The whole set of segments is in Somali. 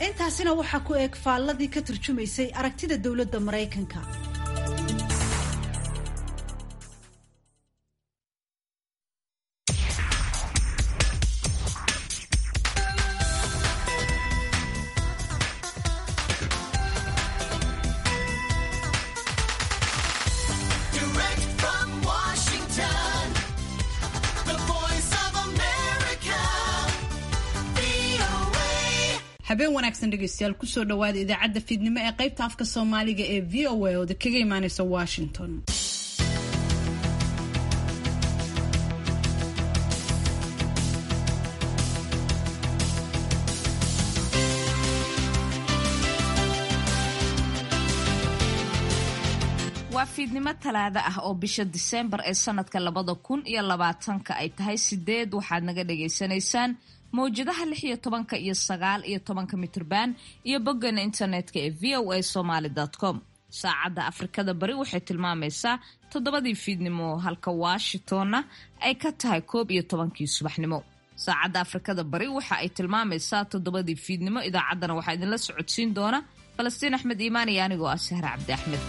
intaasina waxaa ku eeg faalladii ka turjumaysay aragtida dowladda maraykanka habeen wanaagsan dhegeystayaal kusoo dhawaada idaacadda fiidnimo ee qaybta afka soomaaliga ee v o a ooda kaga imaaneysa washington waa fiidnimo talaado ah oo bisha diseembar ee sanadka labada kun iyo labaatanka ay tahay sideed waxaad naga dhagaysanaysaan mawjadaha lix iyo tobanka iyo sagaal iyo tobanka mitrban iyo boggeena internetka ee v o a somaly com saacadda afrikada bari waxay tilmaamaysaa toddobadii fiidnimo halka washingtonna ay ka tahay koob iyo tobankii subaxnimo saacadda afrikada bari waxa ay tilmaamaysaa toddobadii fiidnimo idaacaddana waxaa idinla socodsiin doona falastiin axmed iimaan iyo anigoo ah sahre cabdi axmed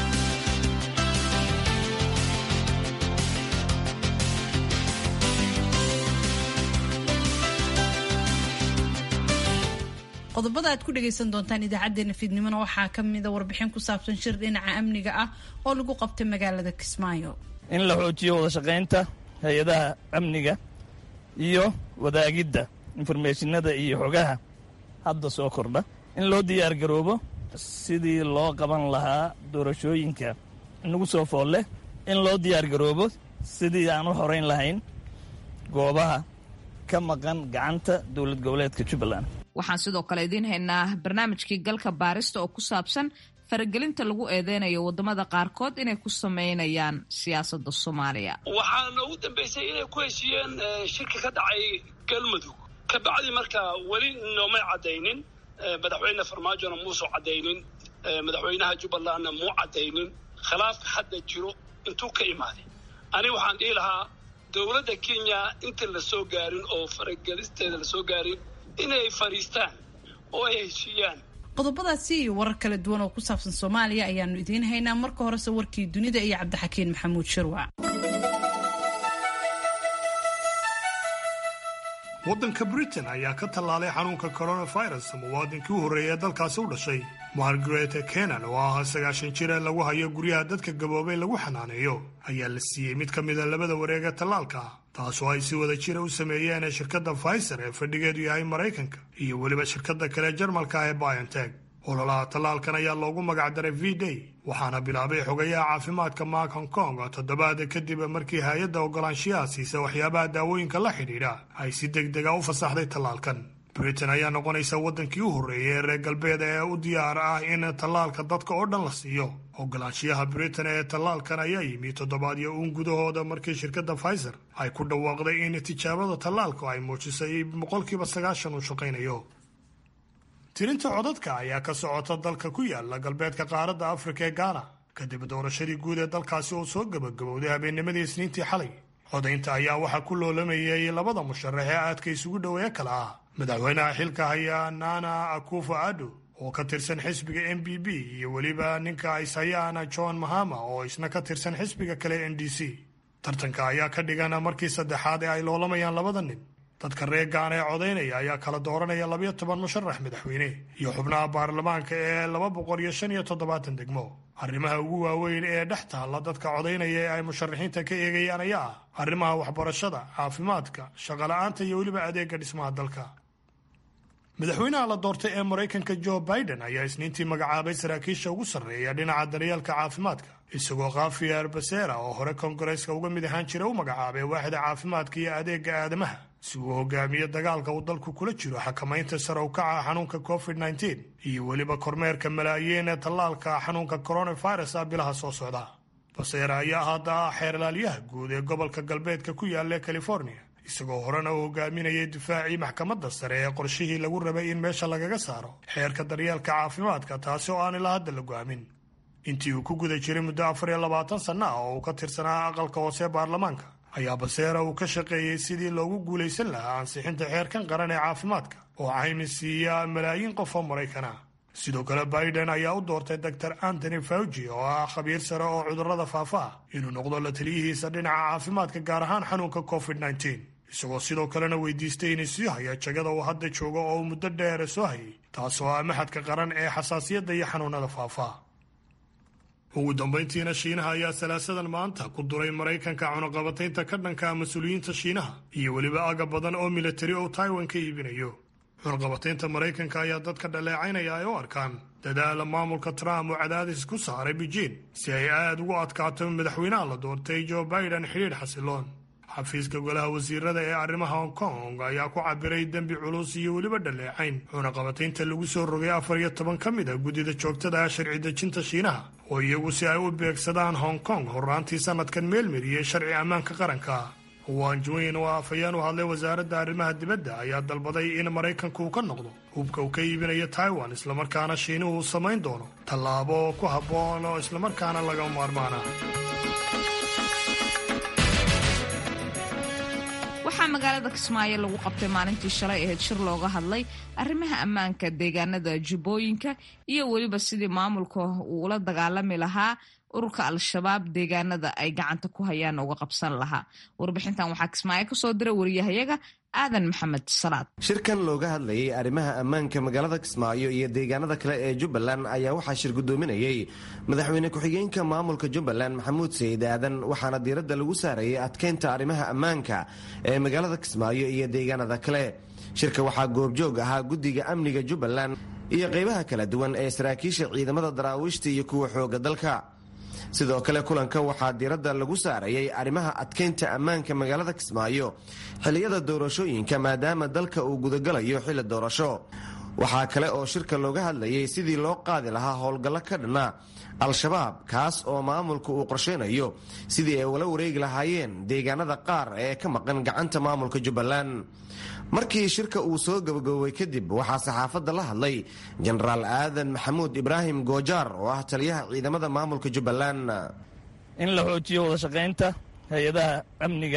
qodobada aad ku dhagaysan doontaan idaacadeena fiidnimona waxaa ka mida warbixin ku saabsan shir dhinaca amniga ah oo lagu qabtay magaalada kismaayo in la xoojiyo wada shaqaynta hay-adaha amniga iyo wadaagidda informeeshinada iyo xogaha hadda soo kordha in loo diyaar garoobo sidii loo qaban lahaa doorashooyinka nagu soo fool leh in loo diyaar garoobo sidii aan u horeyn lahayn goobaha ka maqan gacanta dowlad goboleedka jubbaland waxaan sidoo kale idiin haynaa barnaamijkii galka baarista oo ku saabsan faragelinta lagu eedeynayo waddamada qaarkood inay ku sameynayaan siyaasadda soomaaliya waxaana ugu dambaysay inay ku heshiiyeen shirka ka dhacay galmudug ka bacdi marka weli noomay caddaynin madaxweyne farmaajona muusoo caddaynin madaxweynaha jubbalandna muu caddaynin khilaafka hadda jiro intuu ka imaaday aniga waxaan dhihi lahaa dowladda kenya inta la soo gaarin oo faragelisteeda la soo gaarin inay fadhiistaan oo ay heshiiyaan qodobadaasi iyo warar kala duwan oo ku saabsan soomaaliya ayaanu idiin haynaa marka horese warkii dunida iyo cabdixakiin maxamuud shirwac waddanka britain ayaa ka tallaalay xanuunka coronavirus muwaadinkii u horreeya ee dalkaasi u dhashay margaret kenan oo ah sagaashan jir ee lagu hayo guryaha dadka gaboobay lagu xanaaneeyo ayaa la siiyey mid ka mida labada wareeg ee tallaalka taasoo ay si wada jira u sameeyeen shirkadda faiser ee fadhigeedu yahay maraykanka iyo weliba shirkadda kale jarmalka ee bionteg ololaha tallaalkan ayaa loogu magacdaray v day waxaana bilaabay xogayaha caafimaadka mark hong kong toddobaad kadib markii hay-adda ogolaanshiyaha siisa waxyaabaha daawooyinka la xidhiidha ay si deg dega u fasaxday tallaalkan britain ayaa noqonaysa waddankii u horreeyay ee reer galbeed ee u diyaar ah in tallaalka dadka oo dhan la siiyo ogolaanshiyaha britain ee tallaalkan ayaa yimi toddobaadyo uun gudahooda markii shirkadda faiser ay ku dhawaaqday in tijaabada tallaalku ay muujisay boqolkiiba sagaashan uu shaqaynayo tirinta codadka ayaa ka socota dalka ku yaala galbeedka qaaradda afrika ee gaana kadib doorashadii guud ee dalkaasi oo soo gebagabowday habeennimadii isniintii xalay codaynta ayaa waxaa ku loolamayay labada musharax ee aadka isugu dhoweeye kale ah madaxweynaha xilka haya nana akufo addo oo ka tirsan xisbiga m b b iyo weliba ninka ishayaan john mahama oo isna ka tirsan xisbiga kale n d c tartanka ayaa ka dhigan markii saddexaad ee ay loolamayaan labada nin dadka reer gaana ee codaynaya ayaa kala dooranaya labayo toban musharax madaxweyne iyo xubnaha baarlamaanka ee laba boqol iyo shan iyo toddobaatan degmo arrimaha ugu waaweyn ee dhex taalla dadka codaynaya ee ay musharaxiinta ka eegayaan ayaa ah arrimaha waxbarashada caafimaadka shaqola'aanta iyo weliba adeega dhismaha dalka madaxweynaha la doortay ee maraykanka joe biden ayaa isniintii magacaabay saraakiisha ugu sarreeya dhinaca daryeelka caafimaadka isagoo khafiyer basera oo hore kongareeska uga mid ahaan jira u magacaabay waaxda caafimaadka iyo adeega aadamaha si uu hogaamiyo dagaalka uu dalku kula jiro xakamaynta sare u kaca xanuunka covid nteen iyo weliba kormeerka malaayiin ee tallaalka xanuunka coronavirus ah bilaha soo socda basera ayaa hadda ah xeerlaalyaha guud ee gobolka galbeedka ku yaalla california isagoo horena u hogaaminayay difaacii maxkamadda sare ee qorshihii lagu rabay in meesha lagaga saaro xeerka daryeelka caafimaadka taasi oo aan ilaa hadda la go'aamin intii uu ku guda jiray muddo afar iyo labaatan sanno ah oo uu ka tirsanaa aqalka hoose baarlamaanka ayaa baseera uu ka shaqeeyey sidii loogu guulaysan lahaa ansixinta xeerkan qaran ee caafimaadka oo caymis siiya malaayiin qof oo maraykana sidoo kale biden ayaa u doortay doctor antony fauji oo ah khabiir sare oo cudurrada faafa ah inuu noqdo la taliyihiisa dhinaca caafimaadka gaar ahaan xanuunka covid nteen isagoo sidoo kalena weydiistay inay sii haya jagada uu hadda joogo oo uu muddo dheere soo hayay taasoo ah maxadka qaran ee xasaasiyadda iyo xanuunada faafa ugu dambayntiina shiinaha ayaa salaasadan maanta ku duray maraykanka cunaqabataynta ka dhanka mas-uuliyiinta shiinaha iyo weliba aga badan oo militari oo taiwan ka iibinayo cunaqabataynta maraykanka ayaa dadka dhaleecaynaya ay u arkaan dadaala maamulka trump oo cadaadis ku saaray beijing si ay aad ugu adkaato madaxweynaha la doortay joe biden xidhiidh xasiloon xafiiska golaha wasiirada ee arrimaha hong kong ayaa ku cabiray dembi culus iyo weliba dhaleecayn cunaqabataynta lagu soo rogay afar iyo toban ka mid a guddida joogtada ah sharci dejinta shiinaha oo iyagu si ay u beegsadaan hong kong horraantii sanadkan meelmariyey sharci ammaanka qaranka wanjuin oo afhayeen u hadlay wasaaradda arrimaha dibadda ayaa dalbaday in maraykanka uu ka noqdo hubka uu ka iibinayo taiwan islamarkaana shiinuhu uu samayn doono tallaabo ku habboon oo islamarkaana laga maarmaana waxaa magaalada kismaayo lagu qabtay maalintii shalay ahayd shir looga hadlay arrimaha ammaanka deegaanada jubbooyinka iyo weliba sidii maamulka uu ula dagaalami lahaa ururka al-shabaab deegaanada ay gacanta ku hayaan uga qabsan lahaa warbixintan waxaa kismaayo kasoo diray wariyahayaga aadan maxamed salaad shirkan looga hadlayay arrimaha ammaanka magaalada kismaayo iyo deegaanada kale ee jubbaland ayaa waxaa shir guddoominayey madaxweyne ku-xigeenka maamulka jubbaland maxamuud sayid aadan waxaana diiradda lagu saarayay adkeynta arrimaha ammaanka ee magaalada kismaayo iyo deegaanada kale shirka waxaa goobjoog ahaa guddiga amniga jubbaland iyo qeybaha kala duwan ee saraakiisha ciidamada daraawiishta iyo kuwa xooga dalka sidoo kale kulanka waxaa diiradda lagu saarayay arrimaha adkeynta ammaanka magaalada kismaayo xilliyada doorashooyinka maadaama dalka uu gudagalayo xilli doorasho waxaa kale oo shirka looga hadlayay sidii loo qaadi lahaa howlgallo ka dhanna al-shabaab kaas oo maamulka uu qorsheynayo sidii ay ula wareegi lahaayeen deegaanada qaar ee ka maqan gacanta maamulka jubbaland markii shirka uu soo gabagaboobay kadib waxaa saxaafadda la hadlay jenaraal aadan maxamuud ibraahim goojaar oo ah taliyaha ciidamada maamulka jubbaland in la xoojiyo wada shaqaynta hay-adaha amniga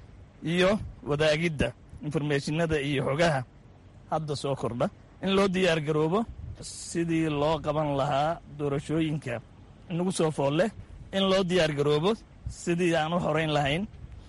iyo wadaagidda informeeshinada iyo xogaha hadda soo kordha in loo diyaar garoobo sidii loo qaban lahaa doorashooyinka inagu soo fool leh in loo diyaar garoobo sidii aan u horeyn lahayn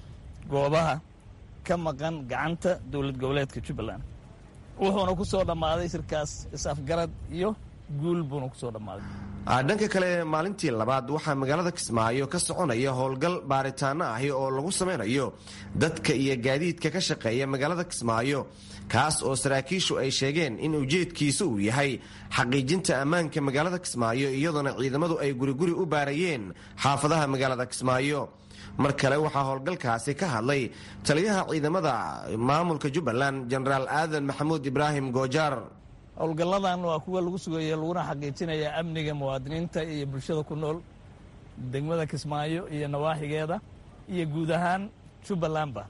goobaha ka maqan gacanta dowlad goboleedka jubbaland wuxuuna ku soo dhammaaday shirkaas is-afgarad iyo guul buuna ku soo dhammaaday dhanka kale maalintii labaad waxaa magaalada kismaayo ka soconaya howlgal baaritaano ahi oo lagu samaynayo dadka iyo gaadiidka ka shaqeeya magaalada kismaayo kaas oo saraakiishu ay sheegeen in ujeedkiisa uu yahay xaqiijinta ammaanka magaalada kismaayo iyadoona ciidamadu ay guriguri u baarayeen xaafadaha magaalada kismaayo mar kale waxaa howlgalkaasi ka hadlay taliyaha ciidamada maamulka jubbaland jenaraal aadan maxamuud ibraahim goojaar howlgalladan waa kuwa lagu sugaya laguna xaqiijinaya amniga muwaadiniinta iyo bulshada ku nool degmada kismaayo iyo nawaaxigeeda iyo guud ahaan jubbalandba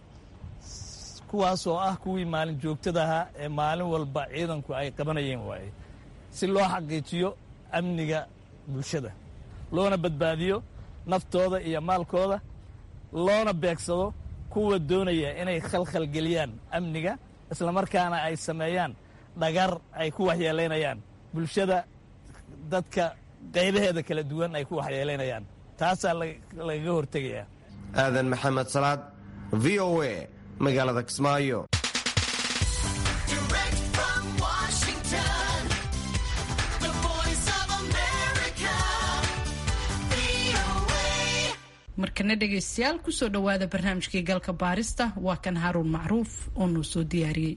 kuwaasoo ah kuwii maalin joogtadaha ee maalin walba ciidanku ay qabanayeen waaye si loo xaqiijiyo amniga bulshada loona badbaadiyo naftooda iyo maalkooda loona beegsado kuwa doonaya inay khalkhalgeliyaan amniga islamarkaana ay sameeyaan dhagar ay ku waxyeelaynayaan bulshada dadka qaybaheeda kala duwan ay ku waxyeelaynayaan taasaa lagaga hortegayaa aadan maxamed salaad v o a magaalada kismaayo markana dhegaystayaal kusoo dhowaada barnaamijkii galka baarista waa kan haaruun macruuf oo noo soo diyaariyey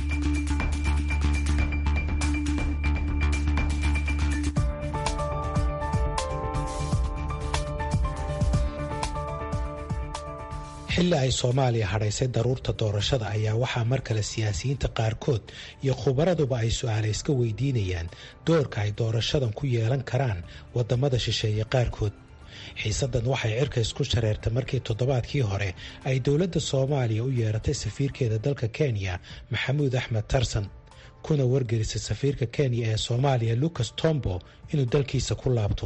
xilli ay soomaaliya hadhaysay daruurta doorashada ayaa waxaa mar kale siyaasiyiinta qaarkood iyo khubaraduba ay su-aale iska weydiinayaan doorka ay doorashadan ku yeelan karaan wadamada shisheeye qaarkood xiisadan waxay cirka isku shareertay markii toddobaadkii hore ay dowladda soomaaliya u yeeratay safiirkeeda dalka kenya maxamuud axmed tarsan kuna wargelisay safiirka kenya ee soomaaliya lucas tombo inuu dalkiisa ku laabto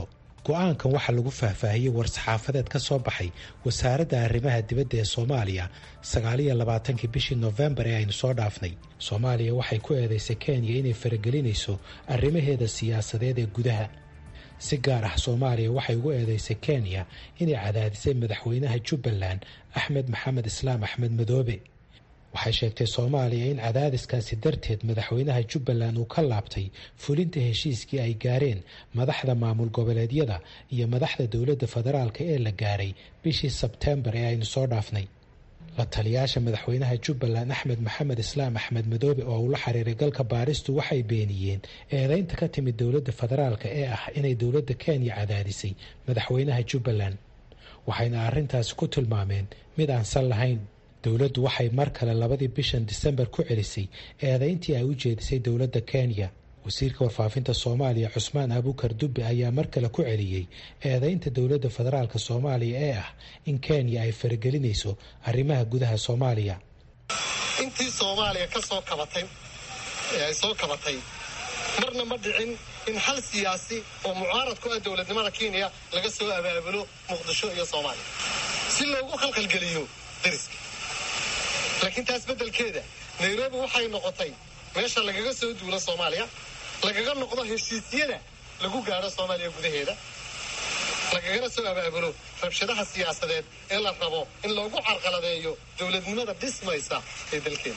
go-aankan waxaa lagu faahfaahiyey war-saxaafadeed ka soo baxay wasaaradda arrimaha dibadda ee soomaaliya sagaaliyo labaatankii bishii nofembar ee aynu soo dhaafnay soomaaliya waxay ku eedaysay kenya inay faragelinayso arrimaheeda siyaasadeed ee gudaha si gaar ah soomaaliya waxay ugu eedeysay kenya inay cadaadisay madaxweynaha jubbaland axmed maxamed islaam axmed madoobe waxay sheegtay soomaaliya in cadaadiskaasi darteed madaxweynaha jubbaland uu ka laabtay fulinta heshiiskii ay gaareen madaxda maamul goboleedyada iyo madaxda dowladda federaalk ee la gaaray bishii sebteembar ee aynu soo dhaafnay la taliyaasha madaxweynaha jubbaland axmed maxamed islaam axmed madoobe oo uu la xiriiray galka baaristu waxay beeniyeen eedeynta ka timid dowladda federaalk ee ah inay dowladda kenya cadaadisay madaxweynaha jubbaland waxayna arrintaasi ku tilmaameen mid aan sal lahayn dowladdu waxay mar kale labadii bishan disembar ku celisay eedeyntii ay u jeedisay dowladda kenya wasiirka warfaafinta soomaaliya cusmaan abukar dubbe ayaa mar kale ku celiyey eedeynta dowladda federaalk soomaaliya ee ah in kenya ay faragelinayso arrimaha gudaha soomaaliya intii soomaaliya ka soo kabatay ee ay soo kabatay marna ma dhicin in hal siyaasi oo mucaarad ku ah dowladnimada kenya laga soo abaabulo muqdisho iyo soomaaliya si loogu khalkhalgeliyo dariska laakiin taas beddelkeeda nairobi waxay noqotay meesha lagaga soo duulo soomaaliya lagaga noqdo heshiisyada lagu gaadho soomaaliya gudaheeda lagagana soo abaabulo rabshadaha siyaasadeed ee la rabo in loogu carqaladeeyo dowladnimada dhismaysa ee dalkeena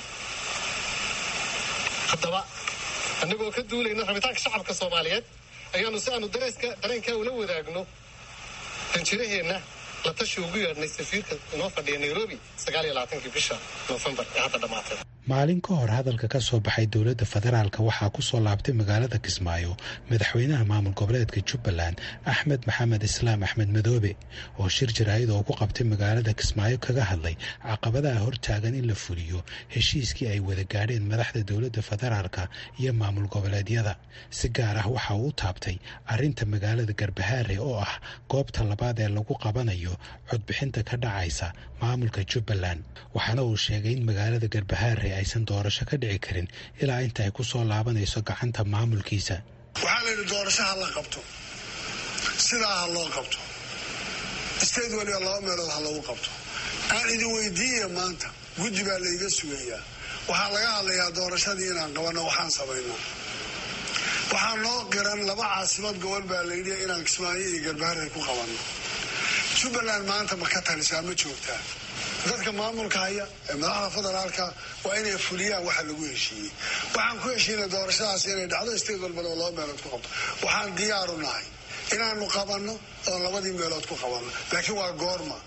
haddaba annagoo ka duulayna rabitaanka shacabka soomaaliyeed ayaanu si aanu dareeska dareenkaa ula wadaagno danjiraheenna la tashi ugu yeedhnay safiirka inoo fadhiya nairobi sagaaliyo labaatankii bisha noofembar ee hadda dhammaatay maalin ka hor hadalka ka soo baxay dowladda federaalk waxaa ku soo laabtay magaalada kismaayo madaxweynaha maamul goboleedka jubbaland axmed maxamed islaam axmed madoobe oo shir jaraa'id oo ku qabtay magaalada kismaayo kaga hadlay caqabadaha hortaagan in la fuliyo heshiiskii ay wada gaadheen madaxda dowladda federaalk iyo maamul goboleedyada si gaar ah waxa uu u taabtay arrinta magaalada garbahaare oo ah goobta labaad ee lagu qabanayo codbixinta ka dhacaysa maamulka jubbaland waxaana uu sheegay in magaalada garbahaare aysan doorasho ka dhici karin ilaa inta ay ku soo laabanayso gacanta maamulkiisa waxaa la yidhi doorasho ha la qabto sidaa ha loo qabto state waliba laba meelood ha lagu qabto aan idin weydiiya maanta guddi baa layga sugayaa waxaa laga hadlayaa doorashadii inaan qabanno waxaan samaynaa waxaa noo qiran laba caasimad gobol baa layidhi inaan kismaayo iyo garbaharey ku qabanno jubbaland maanta ma ka talisaa ma joogtaa dadka maamulka haya ee madaxda federaalka waa inay fuliyaan waxa lagu heshiiyey waxaan ku heshiinay doorashadaas inay dhacdo state walbana laba meelood ku qabto waxaan diyaaru nahay inaanu qabanno oo labadii meelood ku qabanno laakiin waa goorma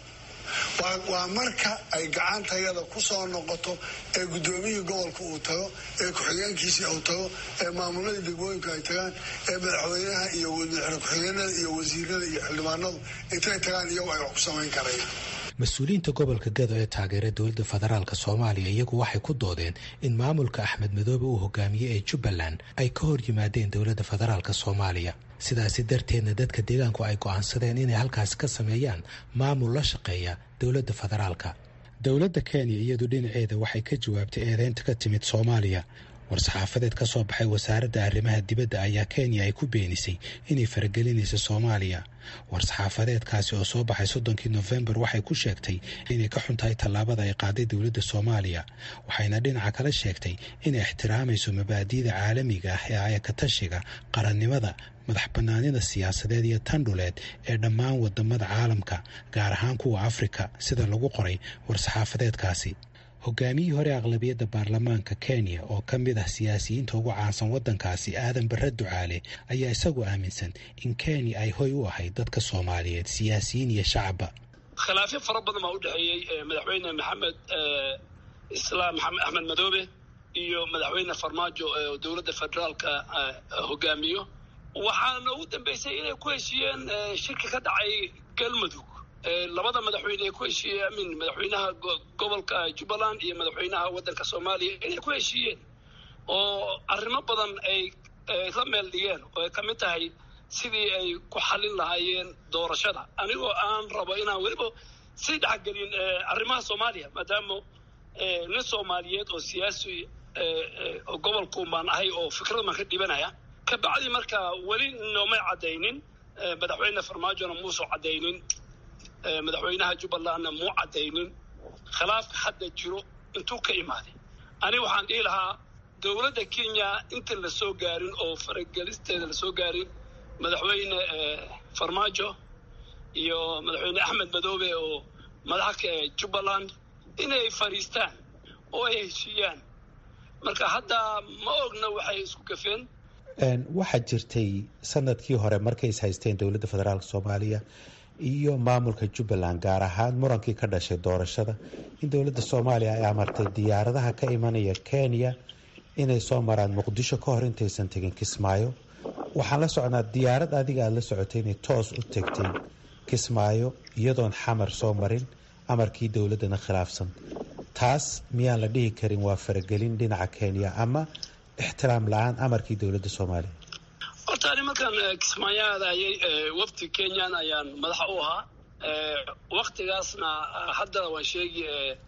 waa marka ay gacantayada ku soo noqoto ee guddoomiyii gobolka uu tago ee ku-xigeenkiisii uu tago ee maamuladii degmooyinku ay tagaan ee madaxweynaha iyo madaxweyne ku-xigeenada iyo wasiirada iyo xildhibaanadu intay tagaan iyagu ay wax ku samayn karayaan mas-uuliyiinta gobolka gado ee taageera dowladda federaalk soomaaliya iyagu waxay ku doodeen in maamulka axmed madoobe uu hogaamiyey ee jubbaland ay ka hor yimaadeen dowladda federaalk soomaaliya sidaasi darteedna dadka deegaanku ay go'aansadeen inay halkaasi ka sameeyaan maamul la shaqeeya dowladda federaalka dowladda kenya iyadu dhinaceeda waxay ka jawaabtay eedeynta ka timid soomaaliya war-saxaafadeed ka soo baxay wasaaradda arrimaha dibadda ayaa kenya ay ku beenisay inay faragelinayso soomaaliya war-saxaafadeedkaasi oo soo baxay soddonkii nofembar waxay ku sheegtay inay ka xuntahay tallaabada ay qaaday dowladda soomaaliya waxayna dhinaca kale sheegtay inay ixtiraamayso mabaadi'da caalamiga ah ee ayakatashiga qarannimada madax bannaanida siyaasadeed iyo tan dhuleed ee dhammaan wadamada caalamka gaar ahaan kuwa afrika sida lagu qoray war-saxaafadeedkaasi hogaamiyihii hore aqlabiyadda baarlamaanka kenya oo ka mid ah siyaasiyiinta ugu caansan waddankaasi aadan barre ducaale ayaa isagu aaminsan in kenya ay hoy u ahayd dadka soomaaliyeed siyaasiyiin iyo shacabba khilaafyo fara badan baa u dhexeeyey madaxweyne maxamed islaam maxamed axmed madoobe iyo madaxweyne farmaajo ee dowladda federaalka hogaamiyo waxaana ugu dambeysay inay ku heshiiyeen shirki ka dhacay galmudug labada madaxweyne ay ku heshiiyeen amin madaxweynaha gobolka jubbaland iyo madaxweynaha waddanka soomaaliya inay ku heshiiyeen oo arrimo badan ay la meel dhigeen oo ay ka mid tahay sidii ay ku xallin lahaayeen doorashada anigoo aan rabo inaan weliba sii dhexgelin arrimaha soomaaliya maadaama nin soomaaliyeed oo siyaasi gobolkuun baan ahay oo fikrad baan ka dhibanaya kabacdi marka weli noomay caddaynin madaxweyne farmaajona muusu caddaynin madaxweynaha jubbalandna muu caddaynin khilaafka hadda jiro intuu ka imaaday aniga waxaan dhihi lahaa dowladda kenya inta la soo gaarin oo faragelisteeda la soo gaarin madaxweyne farmaajo iyo madaxweyne axmed madoobe oo madaxa jubbaland inay fadhiistaan oo ay heshiiyaan marka hadda ma ogna waxay isku gafeen waxaa jirtay sanadkii hore markay is haysteen dowladda federaalk soomaaliya iyo maamulka jubbaland gaar ahaan murankii ka dhashay doorashada in dowladda soomaaliya ay amartay diyaaradaha ka imanaya kenya inay soo maraan muqdisho ka hor intaysan tegin kismaayo waxaan la socnaa diyaarad adiga aada la socotay inay toos u tegtay kismaayo iyadoon xamar soo marin amarkii dowladdana khilaafsan taas miyaan la dhihi karin waa faragelin dhinaca kenya ama ixtiraam la-aan amarkii dowladda soomaaliya horta ani markaan kismaayo aadayay wafdi kenyan ayaan madaxa u ahaa waktigaasna hadda waan sheegi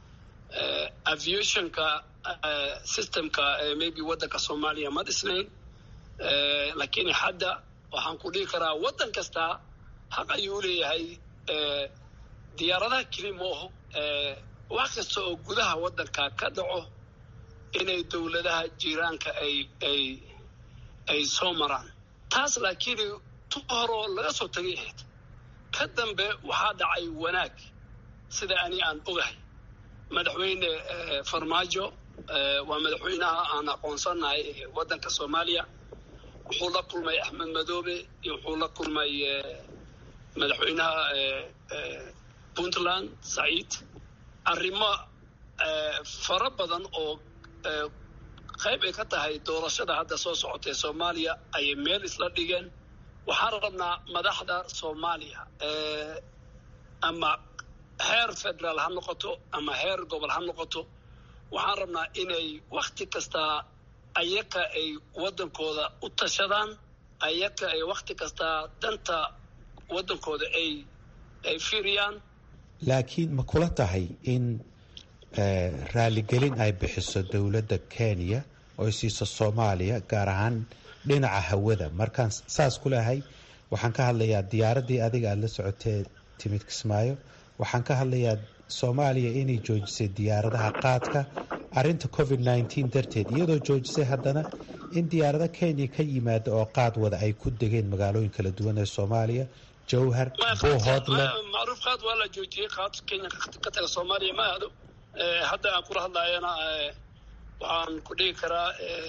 aviationka systemka maybe waddanka soomaaliya ma dhisnayn laakiin hadda waxaan ku dhihi karaa waddan kasta xaq ayuu u leeyahay diyaaradaha keli mooho wax kasta oo gudaha waddanka ka dhaco inay dowladaha jiiraanka ay ay ay soo maraan taas laakiin tu horoo laga soo tagay ahayd ka dambe waxaa dhacay wanaag sida ani aan ogahay madaxweyne farmaajo waa madaxweynaha aan aqoonsanahay waddanka soomaaliya wuxuu la kulmay axmed madoobe iyo wuxuu la kulmay madaxweynaha puntland saciid arrimo fara badan oo qayb ay ka tahay doorashada hadda soo socotay soomaaliya ayay meel isla dhigeen waxaan rabnaa madaxda soomaaliya ama heer federaal ha noqoto ama heer gobol ha noqoto waxaan rabnaa inay wakhti kastaa ayaka ay waddankooda u tashadaan ayaka ay wakhti kastaa danta waddankooda ay ay fiiriyaan laakiin ma kula tahay in raaligelin ay bixiso dowladda kenya oo ay siiso soomaaliya gaar ahaan dhinaca hawada markaan saas ku lehay waxaan ka hadlayaa diyaaraddii adiga aada la socotee timid kismaayo waxaan ka hadlayaa soomaaliya inay joojisay diyaaradaha qaadka arinta covid nneteen darteed iyadoo joojisay haddana in diyaarado kenya ka yimaada oo qaad wada ay ku degeen magaalooyin kala duwan ee soomaaliya jowhar buuhoodle macruuf qaad waa la joojiyey qaad kenya ka taga soomaaliya ma aado hadda aan kula hadlayana waxaan ku dhigi karaa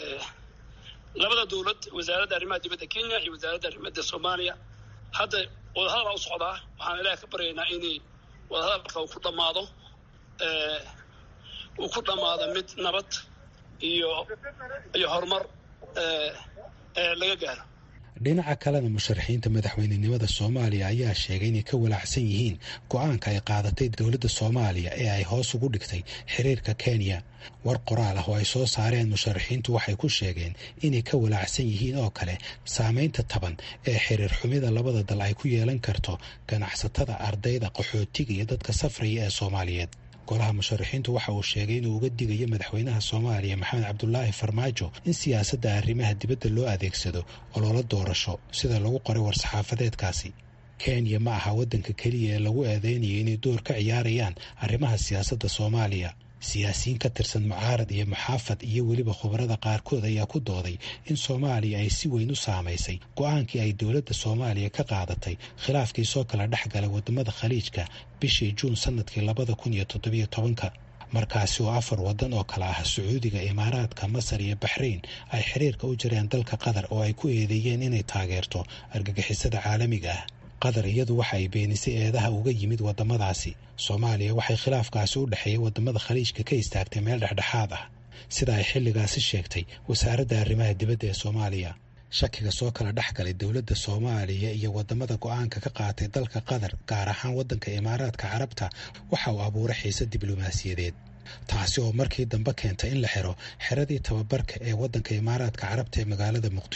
labada dowlad wasaaradda arrimaha dibadda kenya iyo wasaaradda arrimada soomaaliya hadda wadahadal u socdaa waxaan ilaah ka baryaynaa inay wadahadalka uu ku dhammaado uu ku dhammaado mid nabad iyo iyo horumar laga gaaro dhinaca kalena musharaxiinta madaxweynenimada soomaaliya ayaa sheegay inay ka walaacsan yihiin go-aanka ay qaadatay dowladda soomaaliya ee ay hoos ugu dhigtay xiriirka kenya war qoraal ah oo ay soo saareen musharaxiintu waxay ku sheegeen inay ka walaacsan yihiin oo kale saameynta taban ee xiriir xumida labada dal ay ku yeelan karto ganacsatada ardayda qaxootiga iyo dadka safraya ee soomaaliyeed golaha musharaxiintu waxa uu sheegay inuu uga digayo madaxweynaha soomaaliya maxamed cabdulaahi farmaajo in siyaasadda arrimaha dibadda loo adeegsado oloola doorasho sida lagu qoray war-saxaafadeedkaasi kenya ma aha waddanka keliya ee lagu eedeynayo inay door ka ciyaarayaan arrimaha siyaasadda soomaaliya siyaasiyiin ka tirsan mucaarad iyo muxaafad iyo weliba khubarada qaarkood ayaa ku dooday in soomaaliya ay si weyn u saamaysay go-aankii ay dowladda soomaaliya ka qaadatay khilaafkii soo kala dhex galay wadamada khaliijka bishii juun sanadkii labada kun iyo toddobiyo tobanka markaasi oo afar waddan oo kale ah sacuudiga imaaraadka masar iyo baxrayn ay xiriirka u jireen dalka qatar oo ay ku eedeeyeen inay taageerto argagixisada caalamiga ah qatar iyadu waxa ay beenisay eedaha uga yimid wadamadaasi soomaaliya waxay khilaafkaasi u dhexeeyay wadamada khaliijka ka istaagtay meel dhexdhexaad ah sida ay xilligaasi sheegtay wasaaradda arrimaha dibadda ee soomaaliya shakiga soo kala dhex galay dowladda soomaaliya iyo wadamada go-aanka ka qaatay dalka qatar gaar ahaan waddanka imaaraadka carabta waxa uu abuuray xiise diblomaasiyadeed taasi oo markii dambe keentay in la xiro xeradii tababarka ee waddanka imaaraadka carabta ee magaalada muqdisho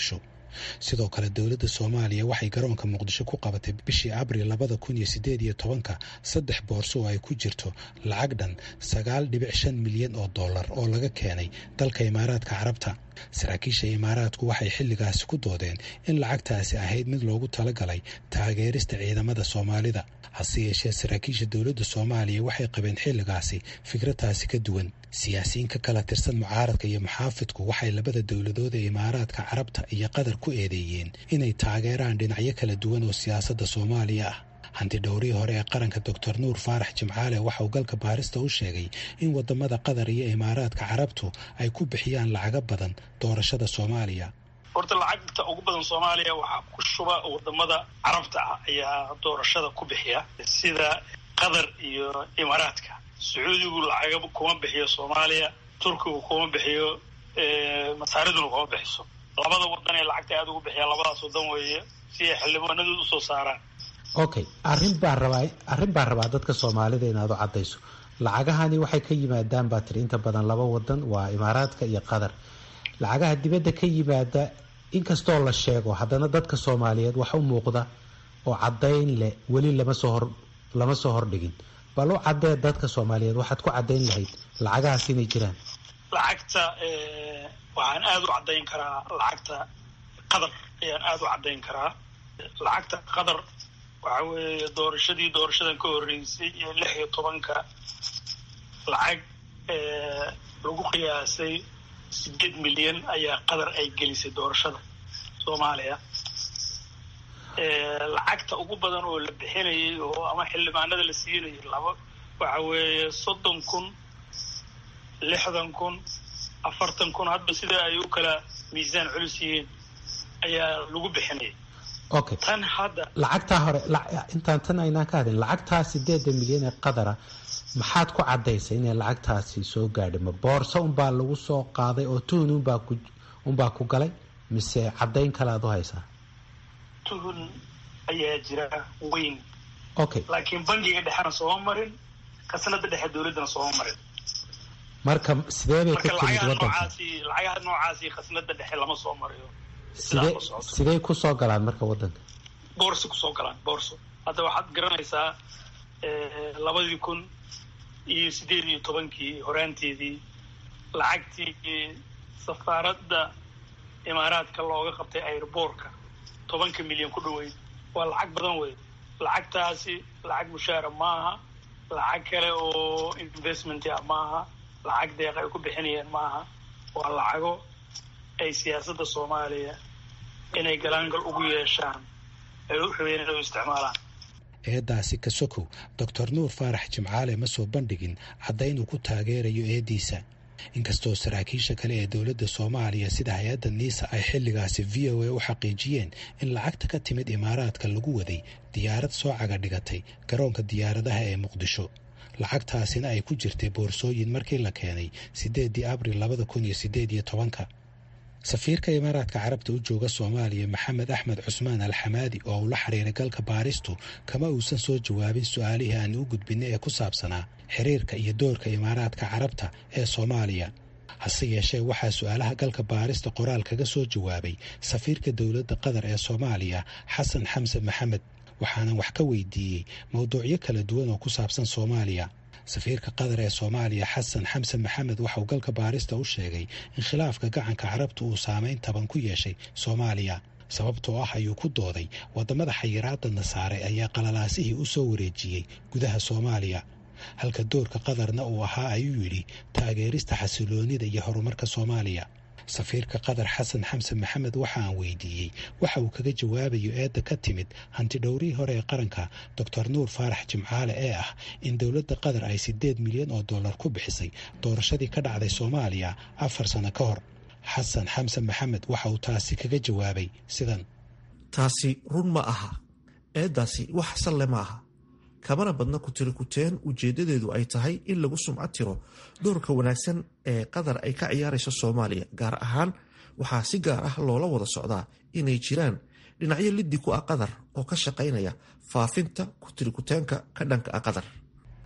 sidoo kale dowladda soomaaliya waxay garoonka muqdisho ku qabatay bishii abril labada kun iyo sideed iyo tobanka saddex boorso oo ay ku jirto lacag dhan sagaal dhibic shan milyan oo dollar oo laga keenay dalka imaaraadka carabta saraakiisha imaaraadku waxay xilligaasi ku doodeen in lacagtaasi ahayd mid loogu talagalay taageerista ciidamada soomaalida hase yeeshee saraakiisha dowladda soomaaliya waxay qabeen xilligaasi fikradaasi ka duwan siyaasiyiin ka kala tirsan mucaaradka iyo muxaafidku waxay labada dowladood ee imaaraadka carabta iyo qatar ku eedeeyeen inay taageeraan dhinacyo kala duwan oo siyaasadda soomaaliya ah hanti dhowrihii hore ee qaranka doctor nuur faarax jimcaale waxa uu galka baarista u sheegay in wadamada qatar iyo imaaraadka carabtu ay ku bixiyaan lacago badan doorashada soomaaliya horta lacagta ugu badan soomaaliya waxaa ku shuba wadamada carabta ah ayaa doorashada ku bixiya sida qatar iyo imaaraadka sacuudigu lacagaba kuma bixiyo soomaaliya turkigu kuma bixiyo masaariduna kuma bixiso labada wadan ee lacagta aada ugu bixiya labadaas wadan weeye si ay xildhibaanadood usoo saaraan okay arrin baan rabaa arrin baan rabaa dadka soomaalida inaad u caddayso lacagahani waxay ka yimaadaan baa tiri inta badan laba wadan waa imaaraadka iyo qatar lacagaha dibadda ka yimaada inkastoo la sheego haddana dadka soomaaliyeed wax u muuqda oo caddayn leh weli lama soo hor lama soo hordhigin bal u caddee dadka soomaaliyeed waxaad ku caddayn lahayd lacagahaas inay jiraan lacagta waxaan aada u caddayn karaa lacagta qatar ayaan aada u caddayn karaa lacagta qatar waxa weeye doorashadii doorashadan ka horreysay iyo lix iyo tobanka lacag lagu qiyaasay sideed milyan ayaa qatar ay gelisay doorashada soomaaliya lacagta ugu badan oo la bixinayay oo ama xildhibaanada la siinayay laba waxa weeye soddon kun lixdan kun afartan kun hadba sida ay u kala miisaan culus yihiin ayaa lagu bixinayay okay tan hadda lacagtaa hore intaan tan aynaan ka hadin lacagtaa sideeda milyan ee qadara maxaad ku caddaysay inay lacagtaasi soo gaadhay ma boorso unbaa lagu soo qaaday oo tuhun unbaa ku unbaa ku galay mise caddayn kale aad u haysaa tuhun ayaa jira weyn okay laakiin bangiga dhexena sooma marin khasnada dhexe dowladdana sooma marin marka sidee bay ka marka timid lacagaha waddanka noocaasi lacagaha noocaasi khasnada dhexe lama soo mariyo sidee sidaa ku socoto sidee ku soo galaan marka waddanka boorso kusoo galaan boorso hadda waxaad garanaysaa labadii kun iyo sideed iyo tobankii horaanteedii lacagtii safaaradda imaaraadka looga qabtay airboortka tobanka milyan ku dhaweyd waa lacag badan wey lacagtaasi lacag mushaara maaha lacag kale oo investment ah maaha lacag deeq ay ku bixinayaan maaha waa lacago ay siyaasadda soomaaliya inay galaangal ugu yeeshaan ay u rabeen inay u isticmaalaan eeddaasi ka sokow doctor nuur faarax jimcaale ma soo bandhigin caddayn uu ku taageerayo eeddiisa inkastoo saraakiisha kale ee dowladda soomaaliya sida hay-adda niisa ay xilligaasi v o a u xaqiijiyeen in lacagta ka timid imaaraadka lagu waday diyaarad soo caga dhigatay garoonka diyaaradaha ee muqdisho lacagtaasina ay ku jirtay boorsooyin markii la keenay siddeedii abril labada kun iyo siddeed iyo tobanka safiirka imaaraadka carabta u jooga soomaaliya maxamed axmed cusmaan alxamaadi oo uu la xiriiray galka baaristu kama uusan soo jawaabin su-aalihii aan u gudbinay ee ku saabsanaa xiriirka iyo doorka imaaraadka carabta ee soomaaliya hase yeeshee waxaa su-aalaha galka baarista qoraal kaga soo jawaabay safiirka dowladda qatar ee soomaaliya xasan xamse maxamed waxaanan wax ka weydiiyey mowduucyo kala duwan oo ku saabsan soomaaliya safiirka qatar ee soomaaliya xasan xamse maxamed waxauu galka baarista u sheegay in khilaafka gacanka carabta uu saameyn taban ku yeeshay soomaaliya sababtoo ah ayuu ku dooday waddamada xayiraadda nasaare ayaa qalalaasihii u soo wareejiyey gudaha soomaaliya halka doorka qatarna uu ahaa ayuu yidhi taageerista xasiloonida iyo horumarka soomaaliya safiirka qatar xasan xamse maxamed waxa aan weydiiyey waxa uu kaga jawaabayo eedda ka timid hanti dhowrihii hore ee qaranka doctor nuur faarax jimcaale ee ah in dowladda qatar ay siddeed milyan oo dollar ku bixisay doorashadii ka dhacday soomaaliya afar sano ka hor xasan xamse maxamed waxa uu taasi kaga jawaabay sidan taasi run ma aha eeddaasi wax salle ma aha kamana badna kutirikuteen ujeeddadeedu ay tahay in lagu sumcad tiro doorka wanaagsan ee qatar ay ka ciyaarayso soomaaliya gaar ahaan waxaa si gaar ah loola wada socdaa inay jiraan dhinacyo liddi ku ah qatar oo ka shaqaynaya faafinta kutirikuteenka ka dhanka ah qatar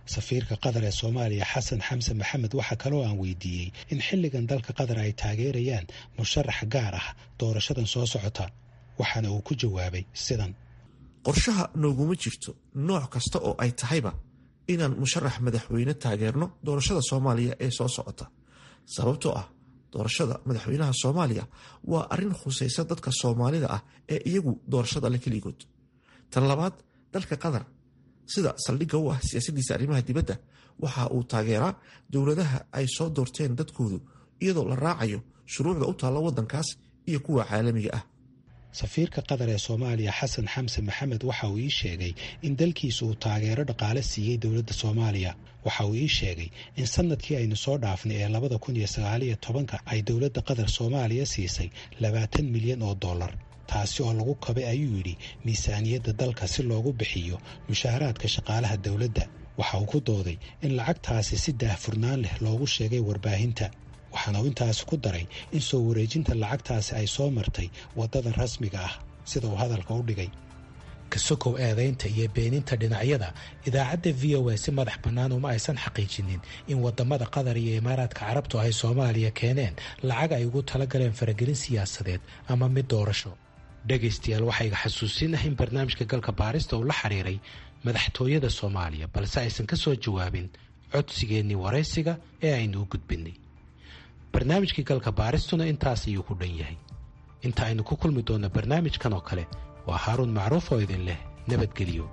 safiirka qatar ee soomaaliya xasan xamse maxamed waxaa kaloo aan weydiiyey in xilligan dalka qatar ay taageerayaan musharax gaar ah doorashadan soo socota waxaana uu ku jawaabay sidan qorshaha nooguma jirto nooc kasta oo ay tahayba inaan musharax madaxweyne taageerno doorashada soomaaliya ee soo socota sababtoo ah doorashada madaxweynaha soomaaliya waa arrin khusaysa dadka soomaalida ah ee iyagu doorashada le keligood tan labaad dalka qatar sida saldhigga u ah siyaasadiisa arrimaha dibadda waxa uu taageeraa dowladaha ay soo doorteen dadkoodu iyadoo la raacayo shuruucda u taalla waddankaas iyo kuwa caalamiga ah safiirka qatar ee soomaaliya xasan xamse maxamed waxa uu ii sheegay in dalkiisa uu taageero dhaqaale siiyey dowladda soomaaliya waxa uu ii sheegay in sanadkii aynu soo dhaafnay ee labada kun iyo sagaaliyo tobanka ay dowladda qatar soomaaliya siisay labaatan milyan oo dollar taasi oo lagu kabay ayuu yidhi miisaaniyadda dalka si loogu bixiyo mushaaharaadka shaqaalaha dowladda waxa uu ku dooday in lacagtaasi si daahfurnaan leh loogu sheegay warbaahinta waxaana uu intaasi ku daray in soo wareejinta lacagtaasi ay soo martay waddada rasmiga ah sida uu hadalka u dhigay kasokow eedaynta iyo beeninta dhinacyada idaacadda v o a si madax bannaan uma aysan xaqiijinin in waddamada qatar iyo imaaraadka carabtu ay soomaaliya keeneen lacag ay ugu talagaleen faragelin siyaasadeed ama mid doorasho dhegaystayaal waxaa iga xasuusinaha in barnaamijka galka baarista uu la xiriiray madaxtooyada soomaaliya balse aysan ka soo jawaabin codsigeennii waraysiga ee aynu u gudbinay barnaamijkii galka baaristuna intaas ayuu ku dhan yahay inta aynu ku kulmi doonno barnaamijkan oo kale waa haaruun macruuf oo idin leh nabadgelyo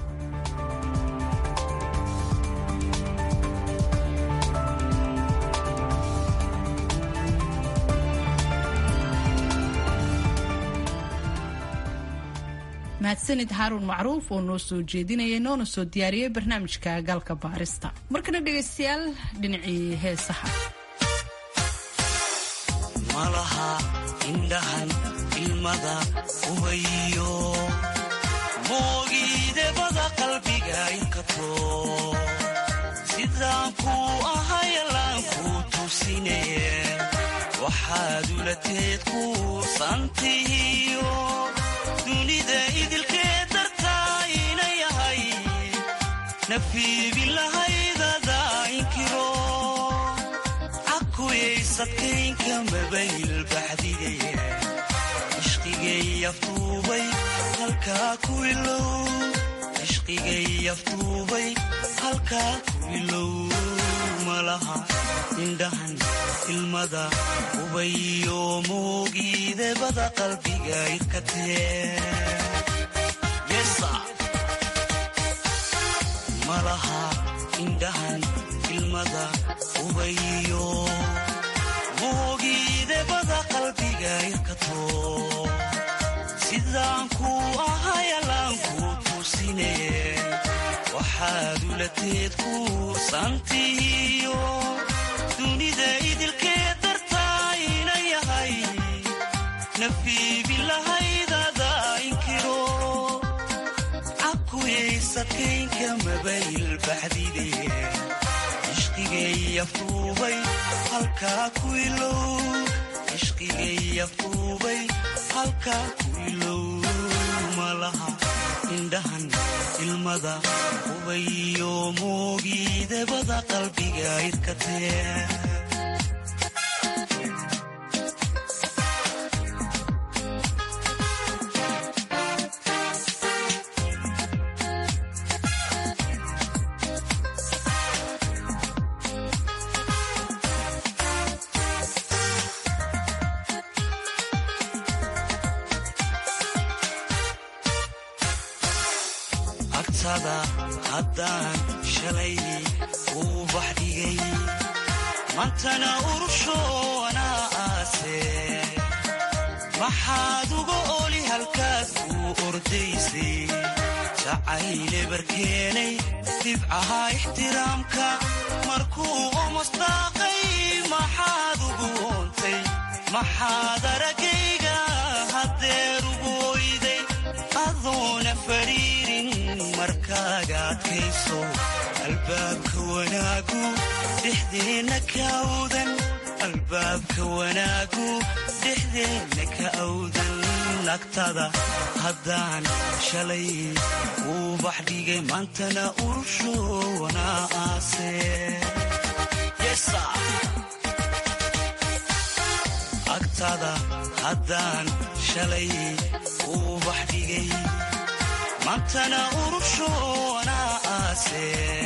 mahadsanid haaruun macruuf oo noo soo jeedinaya noona soo diyaariyey barnaamijka galka baarista markana dhegaystayaal dhinacii heesaha malaha indhahan ilmada ubayo moogiidebada qalbiga inkato sidaan kuu ahayalaan kuu tusine waxaad ulateed kuusantihiyo dunida idilkee dartaa ina yahay nafiibin lahaydada inkiro cakuyaysadkaynka mabayl baxdige ishqigay aftuubay halkaa ku ilow ishqigay aftuubay halkaa ku ilow malaha indhahan ilmada ubayo moogiidebada qalbiga irkatee malaha indhahan ilmada ubayo moogiidebada qalbiga irkato sidaan kuu ahayalaan kuu tusine waxaad ulateed kuusantihiyo dunida idilkee dartaa ina yahay nafiibin lahaydada inkiro cakuyaysadkaynka mabayl baxdide ishqigay aftuubay halkaa ku ilow ishqigay aftuubay halkaa ku ilow malaha indhahan ilmada ubayo moogiidebada qalbiga irkatee haddaan shalay uu bax dhigay mantana urushoonaa aase maxaad uga oli halkaas uu ordaysay jacayle barkeenay dibcaha ixtiraamka markuu omasdaaqay maxaad ugu oontay maxaad aragayga haddeer ugu oyday adoona fariirin markaaga adkayso albaabka wanaagu dhexdeenna ka awdan albaabka wanaagu dhexdeenna ka awdan agtada haddaan shalay uu bax dhigay maantana urushowana aase agtada haddaan shalay uu bax dhigay maantana urushowana aase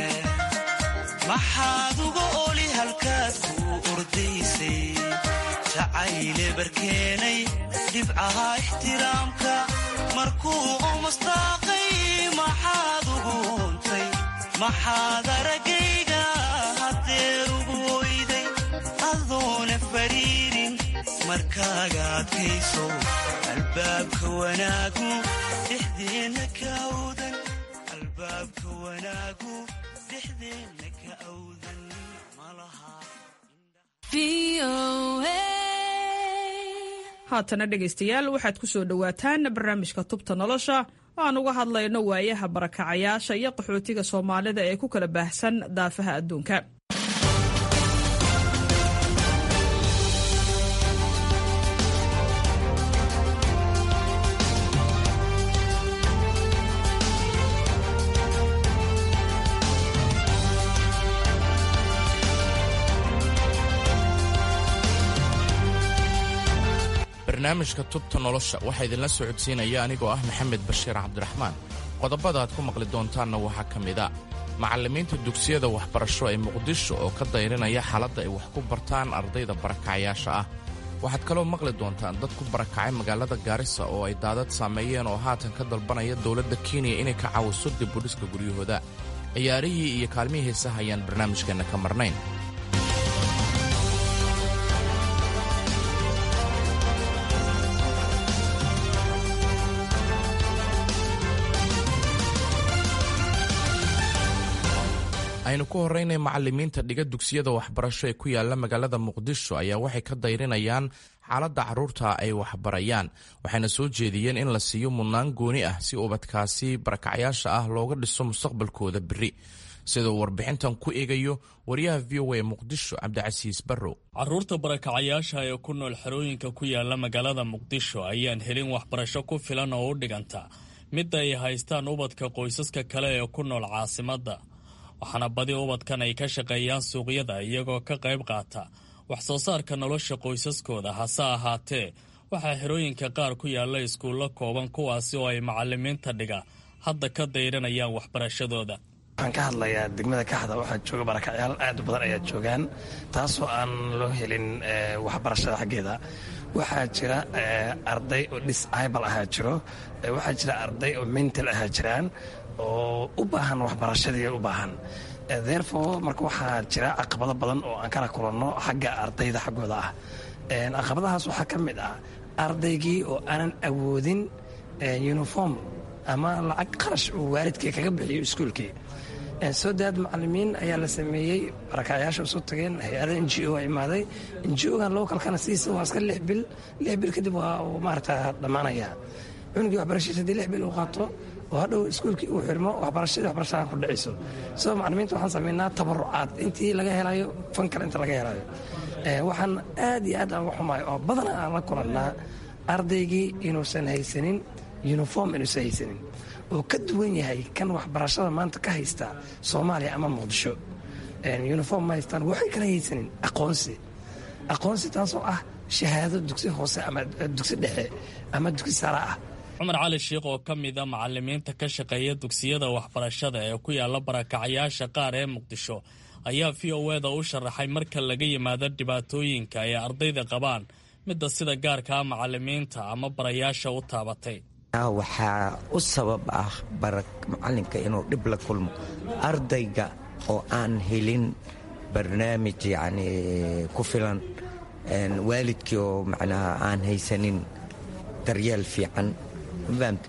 maxaad uga oli halkaad ku ordaysay jacayle barkeenay dhibcaha ixtiraamka markuu omastaaqay maxaad ugu untay maxaad aragayga haddeer ugu oyday adoona fadhiirin markaaga adkayso albaabka wanaagu dhexdeenna ka awdan albaabka wanaagu dhexdeenna ka awdan malaha haatana dhegaystayaal waxaad ku soo dhowaataan barnaamijka tubta nolosha oo aan uga hadlayno waayaha barakacayaasha iyo qaxootiga soomaalida ee ku kala baahsan daafaha adduunka barnaamijka tubta nolosha waxaa idinla socodsiinaya anigoo ah maxamed bashiir cabdiraxmaan qodobada aad ku maqli doontaanna waxaa ka mid a macallimiinta dugsiyada waxbarasho ee muqdisho oo ka dayrinaya xaaladda ay wax ku bartaan ardayda barakacayaasha ah waxaad kaloo maqli doontaan dad ku barakacay magaalada gaarisa oo ay daadad saameeyeen oo haatan ka dalbanaya dowladda kenya inay ka caawiso dibudhiska guryahooda ciyaarihii iyo kaalmihii heesaha ayaan barnaamijkeenna ka marnayn aynu ku horraynay macallimiinta dhiga dugsiyada waxbarasho ee ku yaala magaalada muqdisho ayaa waxay ka dayrinayaan xaaladda carruurta ay waxbarayaan waxayna soo jeediyeen in la siiyo mudnaan gooni ah si ubadkaasi barakacyaasha ah looga dhiso mustaqbalkooda beri siduu warbixintan ku eegayo wariyaha v o a muqdisho cabdicasiis barrow carruurta barakacayaasha ee ku nool xerooyinka ku yaala magaalada muqdisho ayaan helin waxbarasho ku filan oo u dhiganta midda ay haystaan ubadka qoysaska kale ee ku nool caasimadda waxaana badi ubadkan ay ka shaqeeyaan suuqyada iyagoo ka qayb qaata wax soo saarka nolosha qoysaskooda hase ahaatee waxaa xerooyinka qaar ku yaalla iskuullo kooban kuwaasi oo ay macallimiinta dhiga hadda ka dayranayaan waxbarashadooda waxaan ka hadlayaa degmada kaxda waxaa jooga barakacyaal aad u badan ayaa joogaan taasoo aan loo helin waxbarashada xaggeeda waxaa jira arday oo disibal ahaa jiro waxaa jira arday oo mental ahaa jiraan oo u baahan waxbarashadii u baahan therefore marka waxaa jira caqabado badan oo aan kala kulanno xagga ardayda xaggooda ah caqabadahaas waxaa ka mid ah ardaygii oo aanan awoodin uniform ama lacag qarash uu waalidkii kaga bixiyo iskuulkii soo daad macalimiin ayaa la sameeyey barakacyaasha isu tageen hay-ada n g o imaaday n g o-gan localkana sidiisa waa iska lix bil lix bil kadib waa uu maarata dhammaanaya cunugii waxbarashadiisa hadii lix bil uu qaato oo hadhow iskuulkii uu xirmo waxbarashadii waxbarashada ku dhacayso soo macalimiinta waxaan sameynaa tabarucaad intii laga helayo fan kale inta laga helayo waxaan aad iyo aad aan uga xumahay oo badana aan la kulannaa ardaygii inuusan haysanin uniform inuusan haysanin oo ka duwan yahay kan waxbarashada maanta ka haysta soomaaliya ama muqdisho uniform ma haystaan waxay kala haysanin aqoonsi aqoonsi taasoo ah shahaado dugsi hoose ama dugsi dhexe ama dugsi sare ah cumar cali sheikh oo ka mid a macalimiinta ka shaqeeya dugsiyada waxbarashada ee ku yaala barakacyaasha qaar ee muqdisho ayaa v o eda u sharaxay marka laga yimaado dhibaatooyinka ay ardayda qabaan midda sida gaarkaa macalimiinta ama barayaasha u taabatay waxaa u sabab ah macalinka inuu dhib la kulmo ardayga oo aan helin barnaamij yacni ku filan waalidkii oo macnaha aan haysanin daryeel fiican mafahamta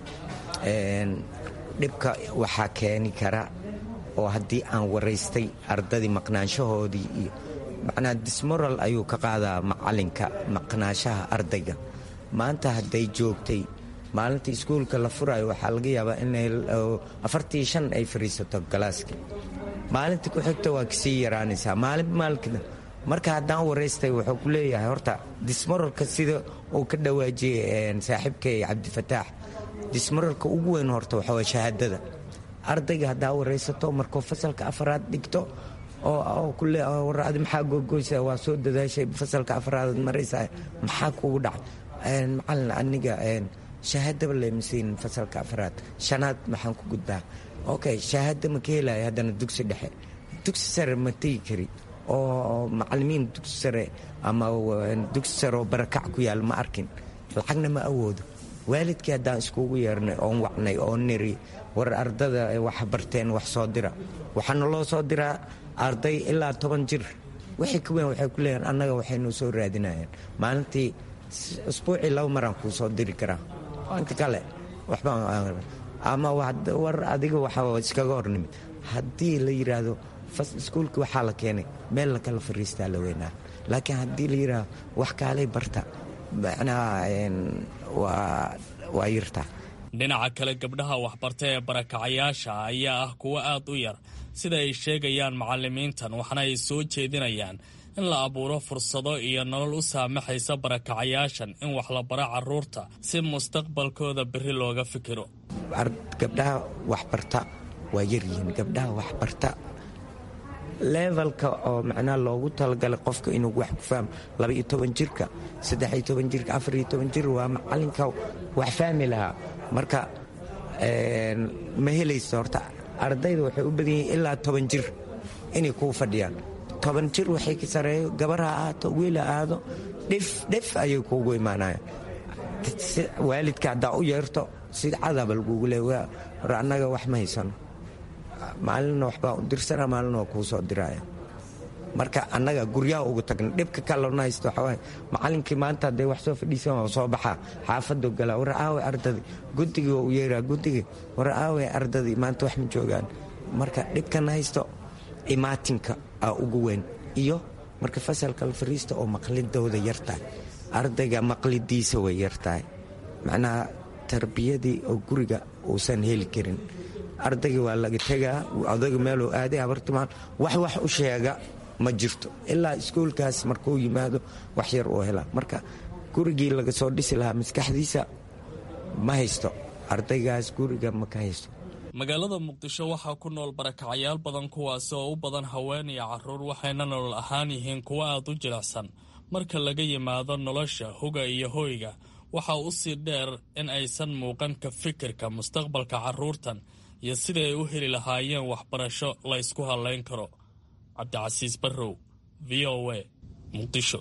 dhibka waxaa keeni kara oo haddii aan waraystay ardadii maqnaanshahoodii iyo macnaha dismoral ayuu ka qaadaa macalinka maqnaashaha ardayga maanta hadday joogtay maalinta iskuulka la furayo waxaa laga yaabaa in afartii shan ay fadhiisato galaaskii maalinta ku xigta waa kasii yaraanaysaa maalin maalkina marka haddaan waraystay wuxuu ku leeyahay horta dismararka sida uu ka dhawaajiyey saaxiibkay cabdifataax dismararka ugu weyn horta waxa waa shahaadada ardayga haddaa waraysato markuu fasalka afaraad dhigto oo kule war adi maxaa googoysa waa soo dadaashay fasalka afaraad maraysaa maxaa kugu dhacay macalin aniga shahaadaba leemasiin fasalka afaraad shanaad maxaan ku gudbaa okay shahaada ma ka helaya haddana dugsi dhexe dugsi sare ma tegi kari oo macalimiin dugsi sare ama dugsi sare oo barakac ku yaal ma arkin lacagna ma awoodo waalidkii haddaan iskugu yeernay oon wacnay oo niri war ardada wax barteen wax soo dira waxaana loo soo diraa arday ilaa toban jir wixii ka weyn waxay ku leeyihin annaga waxaynu soo raadinayaan maalintii isbuucii laba maraan kuu soo diri karaa inta kale waxba ama war adiga waxa iskaga hornimid haddii la yidhaahdo iskuulkii waxaa la keenay meel la kala fariistaa la weynaa laakiin haddii la yidhaahdo wax kaalay barta macnaha waa yirtaa dhinaca kale gabdhaha waxbarta ee barakacayaasha ayaa ah kuwo aad u yar sida ay sheegayaan macalimiintan waxna ay soo jeedinayaan in la abuuro fursado iyo nolol u saamaxaysa barakacayaashan in wax la baro caruurta si mustaqbalkooda berri looga fikiro gabdhaha waxbarta waa yaryihiin gabdhaha waxbarta levelka oo macnaha loogu talagalay qofka inuu wax ku fahmo labaiyo toban jirka saddexiyo toban jirka afariyo toban jir waa macalinka wax fahmi lahaa marka ma helaysa horta ardayda waxay u badan yihiin ilaa toban jir inay kuu fadhiyaan toban jir waxay ka sareeyo gabar ha ahaato wiil ha ahaado dhif dhif ayay kuugu imaanayaan waalidka haddaa u yeerto si cadaba lagugu le war annaga wax ma haysano maalinna waxbaa u dirsana maalina waa kuu soo diraya marka annaga guryaha ugu tagna dhibka kalona haysta waxawaaye macalinkii maanta hadday wax soo fadhiisan waa soo baxaa xaafaduu galaa war aaway ardadii guddigii waa u yeeraa guddigii war aaway ardadii maanta wax ma joogaan marka dhibkana haysto imaatinka aa ugu weyn iyo marka fasalka la fariista oo maqlidooda yartahay ardayga maqlidiisa way yartahay macnaha tarbiyadii oo guriga uusan heli karin ardayga waa laga tegaa odayga meeluu aaday abartimaan wax wax u sheega ma jirto ilaa iskuulkaas markuu yimaado wax yar uu helaa marka gurigii laga soo dhisi lahaa maskaxdiisa ma haysto ardaygaas guriga ma ka haysto magaalada muqdisho waxaa ku nool barakacayaal badan kuwaasi oo u badan haween iyo caruur waxayna nolol ahaan yihiin kuwo aad u jilicsan marka laga yimaado nolosha hoga iyo hoyga waxaa u sii dheer in aysan muuqan ka fikirka mustaqbalka carruurtan iyo sidai ay u heli lahaayeen waxbarasho la ysku hadlayn karo cabdicasiis barrow v o a muqdisho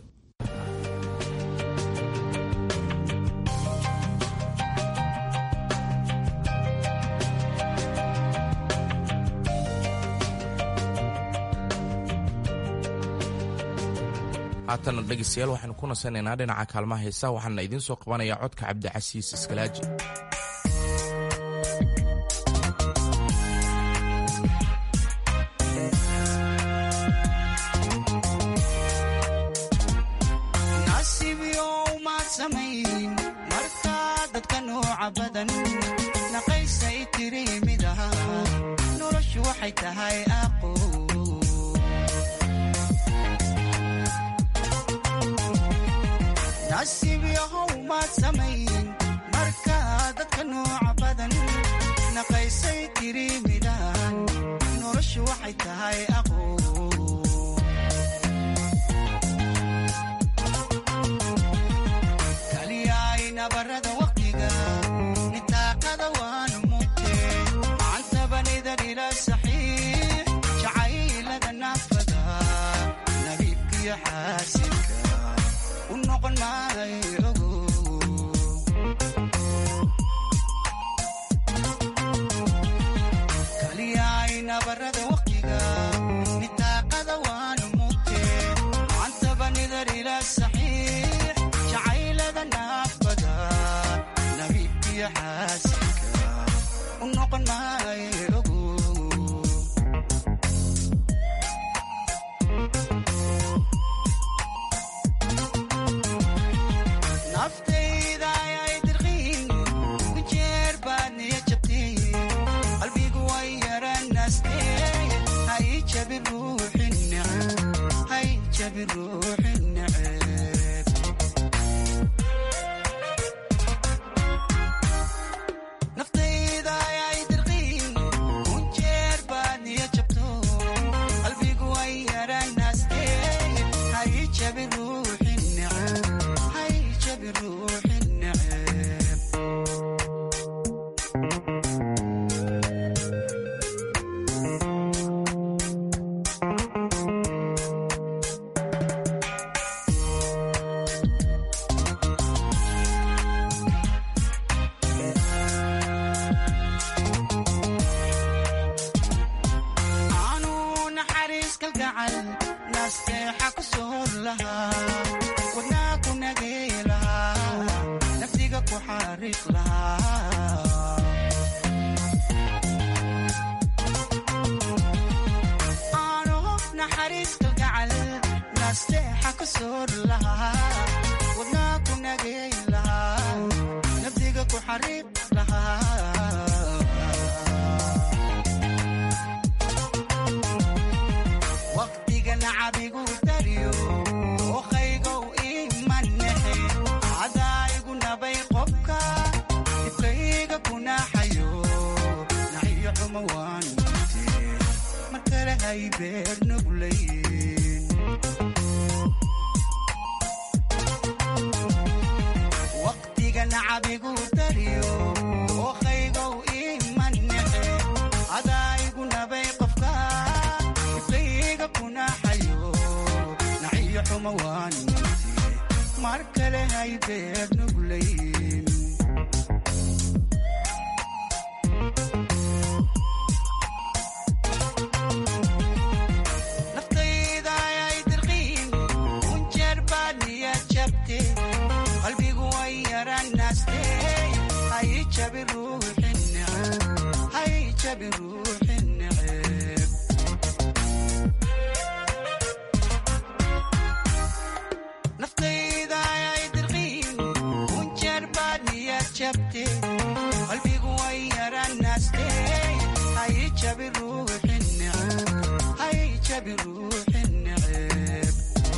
haatana dhegeystayaal waxaynu ku nasanaynaa dhinaca kaalmaha heesaha waxaana idiin soo qabanayaa codka cabdicasiis iskalaaji nasiibyow maad samayn markaa dadka nooca badan naqaysay tiri mid aha noloshu waxay tahay aqo nasiibyahow maad samayn markaa dadka nooca badan naqaysay tiri midahan noloshu waxay tahay aqo kaliyaay nabarada waqtiga nitaaqada waanu mugte macantabanida dhila saxiix jacaylada naafada nabiibkiyo xaasinka u noqon maayo ogo kaliyaay nabarada waqtiga nitaaqada waanu mugte macantabanida dhila saxiix jacaylada naafada nabiibkiyo xaasinka u noqon maayo ogo naftayda ayay dirqiin ku jeer baad niya jabtiin qalbigu way yaranaastee hay jabi ruuxi neceb hay jabi jabi ruuxi neceb naftayda ayay dirqiin unjeer baad niyo jabto qalbigu ay yaranaastee hay jabi ruuxi neceb hay jabi ruuxi neceb aanu naxariis kalgacal nasteexa ku soor lahaa wadnaa ku nagay lahaa naftiga ku xariiq lahaa aanu naxariis kalgacal nasteexa ku soor lahaa wadnaa ku nagay lahaa naftiga ku xariiq lahaa waqtiga nacabigu daryo ookaygow imanexe cadaayigu nabay qobka dibkayga ku naaxayo naxiyo xumo waan mute mar kale hay beer nuglayn waqtiga nacabigu daryo ookaygow imanexe cadaayigu nabay qofka dibkayga ku naaxayo naxiyo xumo waan mute mar kale hay beer nuglayn naftayda ayay dirqiin unjeer baad niya jabte qalbigu way yaranaste hay jabi ruuxi neceb hay jabi ruuxi neceb naftayda ayay dirqiin unjeer baad niya jabte qalbigu way yaranaste hay jabi ruuxi neceb hay jabi ruuxi neceb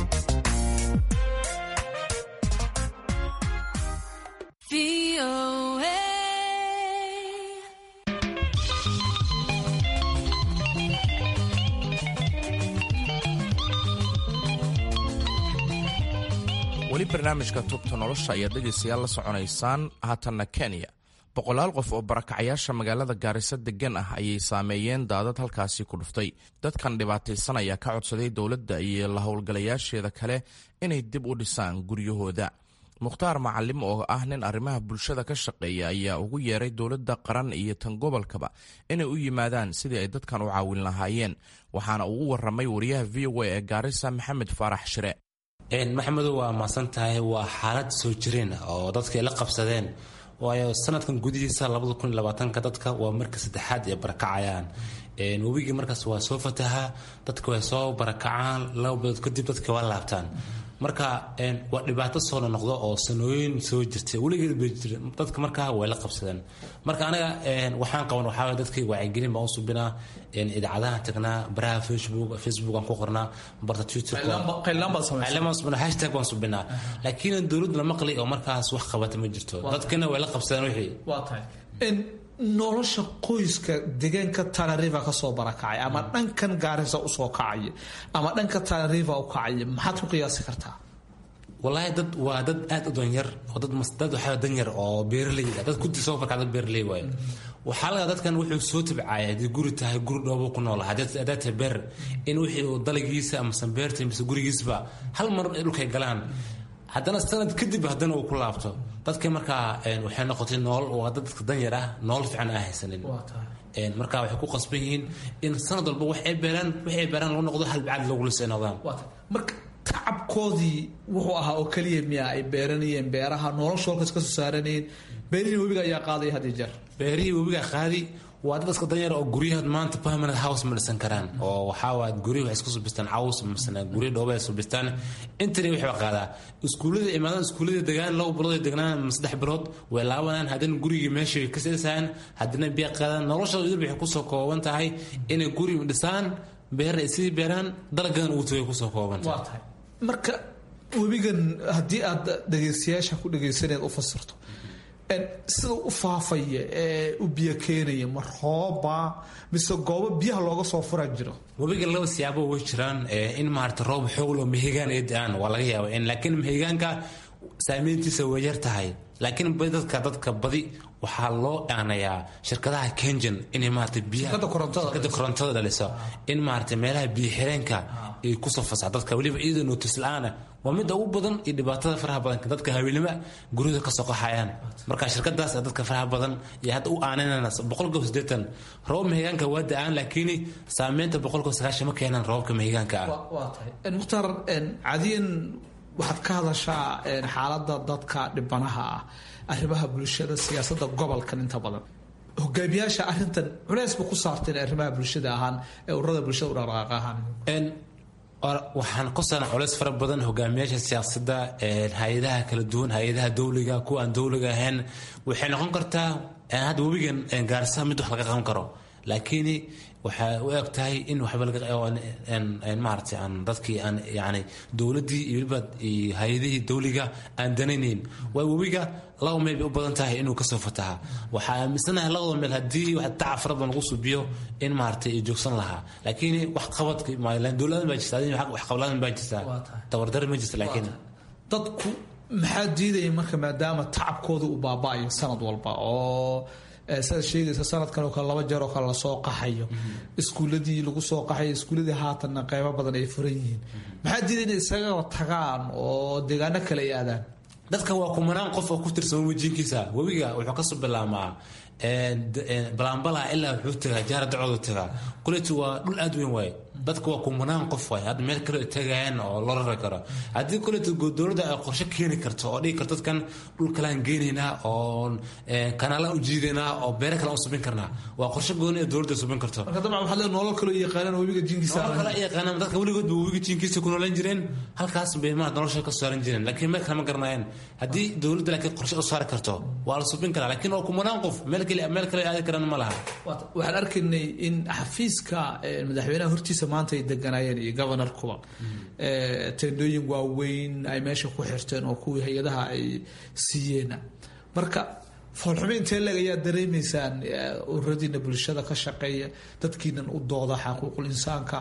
weli barnaamijka tubta nolosha ayaad dhegaystayaal la soconaysaan haatanna kenya boqolaal qof oo barakacayaasha magaalada gaariso degan ah ayay saameeyeen daadad halkaasi ku dhuftay dadkan dhibaataysan ayaa ka codsaday dowladda iyo la howlgalayaasheeda kale inay dib u dhisaan guryahooda mukhtaar macalim oo ah nin arrimaha bulshada ka shaqeeya ayaa ugu yeeray dowladda qaran iyo tan gobolkaba inay u yimaadaan sidii ay dadkan u caawin lahaayeen waxaana uu u waramay wariyaha v o a ee gaarisa maxamed faarax shire maxamedow waa mahadsan tahay waa xaalad soo jireen oo dadka ay la qabsadeen waayo sanadkan gudihiisa ka dadka waa marka saddexaad ay barakacayaan webigii markaas waa soo fatahaa dadka way soo barakacaan laba bilood kadib dadka waa laabtaan marka waa dhibaato soo nonoqdo oo sanooyin soo jirtay weligeed bay jireen dadka markaa way la qabsadeen marka anaga waxaan qaban waxaa waye dadka wacyigelin baan u subinaa idaacadahan tagnaa baraha facebook facebook aan ku qornaa barta twitterhashtag baan subinaa laakiin dowladda la maqli oo markaas wax qabata ma jirto dadkana way la qabsadeen wixii waa tahay nolosha qoyska deegaanka tanariva kasoo barakacay ama dhankan gaarisa usoo kacaya ama dhanka tanariva u kacaya maxaad ku qiyaasi kartaa walaahi dad waa dad aad u danyar oo dad dad waxaa danyar oo beeraley ah dad kudi soo farkaa dad beeraley waayo waxaa laga dadkan wuxuu soo tabcaya haddii guri tahay guri dhoobo ku nool haddaad tahay beer in wixii uu dalagiisa amase beerta mise gurigiisba hal mar dhulkay galaan haddana sanad kadib haddana uu ku laabto dadka markaa waxay noqotay nool waa dadka danyar ah nool fiican aan haysanin marka waxay ku qasban yihiin in sanad walba wax ay beeraan wax ay beeraan lagu noqdo hal bacad loogu lisay noqdaan marka tacabkoodii wuxuu ahaa oo keliya miya ay beeranayeen beeraha nolosha halkas ka soo saaranayeen beerihii webiga ayaa qaadaya had iyo jeer beerihii webiga qaadi waa dad iska danyar oo guryaha maanta permanent house ma dhisan karaan oo waxaa waa guryaha waxay isku subistaan caws masana gurya dhooba ay subistaan intani waxba qaadaa iskuullada imaadaan iskuullada degaan laba bilood ay degnaan ama saddex bilood way laabanaan haddana gurigii meesha way ka seesayaan haddana biya qaadaan noloshooda idil waxay kusoo kooban tahay inay guri dhisaan beer ay sidii beeraan dalagadan ugu tagay kusoo kooban tahay marka webigan haddii aad dhegaystayaasha ku dhegaysaneed u fasirto sida u faafaya ee u biyo keenaya ma rooba mise goobo biyaha looga soo furan jiro webiga laba siyaabo way jiraan in maarata roob xooglo mahigaan ay da-aan waa laga yaaba laakiin mahigaanka saameyntiisa way yar tahay laakiin dadka dadka badi waxaa loo aanayaa shirkadaha kenjan inay maarata biyaha korontada dhaliso in maarata meelaha biyo xireenka ay kusoo fasax dadka weliba iyadoo nootis la-aana waa midda ugu badan iyo dhibaatada faraha badan dadka haweenimo guryada kasoo qaxayaan marka shirkadaas dadka faraha badan iyo hadda u aananana boqolkiiba siddeetan roobab mahigaanka waa da-aan laakiin saameynta boqolkiiba sagaashan ma keenaan roobabka mahigaanka ah waa tahay mukhtaar cadiyan waxaad ka hadashaa xaaladda dadka dhibanaha ah arrimaha bulshada siyaasadda gobolkan inta badan hogaamiyaasha arintan culeysba ku saarteen arrimaha bulshada ahaan ee ururada bulshada u dhaqdhaqaaq ahaan waxaan kosaana culays fara badan hogaamiyaasha siyaasadda hay-adaha kala duwan hay-adaha dowliga kuwa aan dowliga ahayn waxay noqon kartaa hadda webigan gaarisa mid wax laga qaban karo laakiin waxay u eg tahay in waxba maarata aan dadkii aan yani dowladdii iyo weliba hay-adihii dowliga aan danaynayn waayo webiga laba meel bay u badan tahay inuu kasoo fataha waxaa aaminsanahay labada meel haddii wax daca fara badan lagu subiyo in maarata ay joogsan lahaa laakiin wax qabadka dowladan baa jirta wax qabladan baa jirta tabardari ma jirta laakiin dadku maxaa diidaya marka maadaama tacabkooda uu baaba'ayo sanad walba oo sidaad sheegaysa sanadkan oo kale laba jeer oo kale lasoo qaxayo iskuuladii lagu soo qaxayo iskuuladii haatanna qaybo badan ay furan yihiin maxaa diiday inay isaga tagaan oo deegaano kale ay aadaan dadka waa kumanaan qof oo ku tirsan wejiinkiisa webiga wuxuu kasoo bilaamaa balaanbalaa ilaa wuxuu tagaa jaara dacoodu tagaa kuleti waa dhul aad weyn waaye dadka waa kumanaan qof waay hadda meel kale tagayaan oo loo rari karo haddii kuleti dowladda ay qorshe keeni karto oo dhigi karto dadkan dhul kalaan geenaynaa oo kanaalaan u jiidaynaa oo beere kale u subin karnaa waa qorshe gooni ee dowladda subin karto marka dabcan waxaad leedahay nolol kaloo yaqaanaan webiga jinkiisa nolol kale yaqaanaan dadka weligood ba webiga jinkiisa ku noolan jireen halkaas bay ma nolosha ka saaran jireen laakiin meel kale ma garanayaan haddii dowladda laakiin qorshe u saari karto waa la subin karaa laakiin waa kumanaan qof meel kale meel kale aadi karaan ma laha waxaan arkaynay in xafiiska madaxweynaha hortiisa maanta ay deganaayeen iyo governorkuba teendooyin waaweyn ay meesha ku xirteen oo kuwii hay-adaha ay siiyeen marka foolxumo intee leeg ayaa dareemaysaan ururadiina bulshada ka shaqeeya dadkiinan u dooda xaquuqul insaanka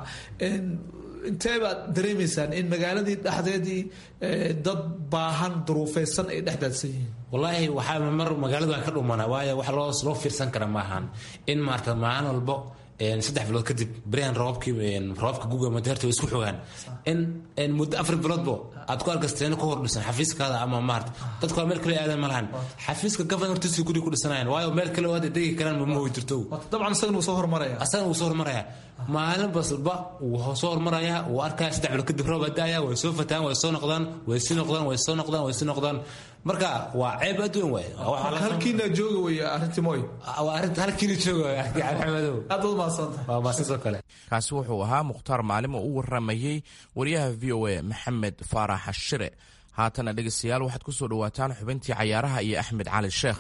intee baad dareemaysaan in magaaladii dhexdeedii dad baahan duruufeysan ay dhex daadsan yihiin wallaahi waxaa mar magaaladu aan ka dhumana waayo wax loo loo fiirsan kara maahan in maarata maalin walbo saddex bilood kadib berihan roobabkii roobabka guga madeerta way isku xogaan in muddo afar biloodbo aad ku arkasteeno ku hordhisan xafiiskaada ama maarta dadku waa meel kale aadan ma lahan xafiiska governortiisa guri ku dhisanayan waayo meel kale oo aad degi karaan ma hoy jirto dabcan isagana wuu soo hormaraya asagana wuu soo hormaraya maalin basba wuu soo hormaraya wuu arkaya saddex bilood kadib roob daaya way soo fataan way soo noqdaan way sii noqdaan way soo noqdaan way sii noqdaan marka waa ceeb aad weyn waay halkiina jooga wey arrintii mooy halkiina jooga maxamedow aad baad mahadsantahay waa mahadsantahay kale kaasi wuxuu ahaa mukhtaar maalimo u waramayey wariyaha v o a maxamed faarax shire haatana dhegeystayaal waxaad ku soo dhowaataan xubintii cayaaraha iyo axmed cali sheekh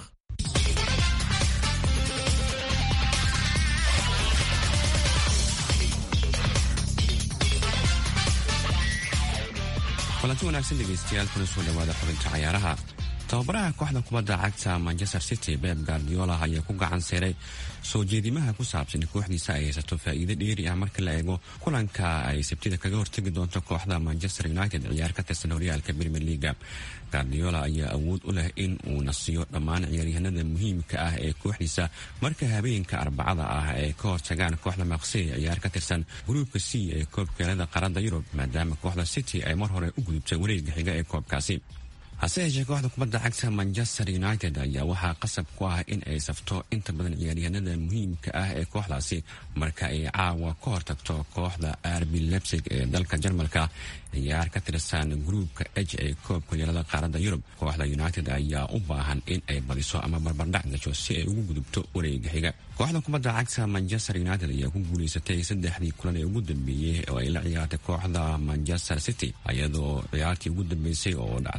kulanti wanaagsan dhegaystayaal kuna soo dhawaada xubinta cayaaraha tababaraha kooxda kubadda cagta manchester city beb guardiola ayaa ku gacan seeray soo jeedimaha ku saabsan in kooxdiisa ay haysato faa'iido dheeri ah marka la eego kulanka ay sabtida kaga hortegi doonto kooxda manchester united ciyaar ka tirsan horyaalka premier leaga guardiola ayaa awood u leh in uu nasiyo dhammaan ciyaaryahanada muhiimka ah ee kooxdiisa marka habeenka arbacada ah ay ka hortagaan kooxda maqsey ciyaar ka tirsan gruubka c ee koobkeelada qaarada yurub maadaama kooxda city ay mar hore u gudubtay wareega xiga ee koobkaasi hase yeeshee kooxda kubadda cagta manchester united ayaa waxaa qasab ku ah in ay safto inta badan ciyaaryahanada muhiimka ah ee kooxdaasi marka ay caawa ka hortagto kooxda arbi lebsig ee dalka jarmalka ciyaar ka tirsan gruubka h ee koobka yeelada qaaradda yurub kooxda united ayaa u baahan in ay badiso ama barbardhac gasho si ay ugu gudubto wareega xiga kooxda kubadda cagta manchester united ayaa ku guulaysatay saddexdii kulan ee ugu dambeeyey oo ay la ciyaartay kooxda manchester city iyadoo ciyaartii ugu dambeysay oo dhacday sideed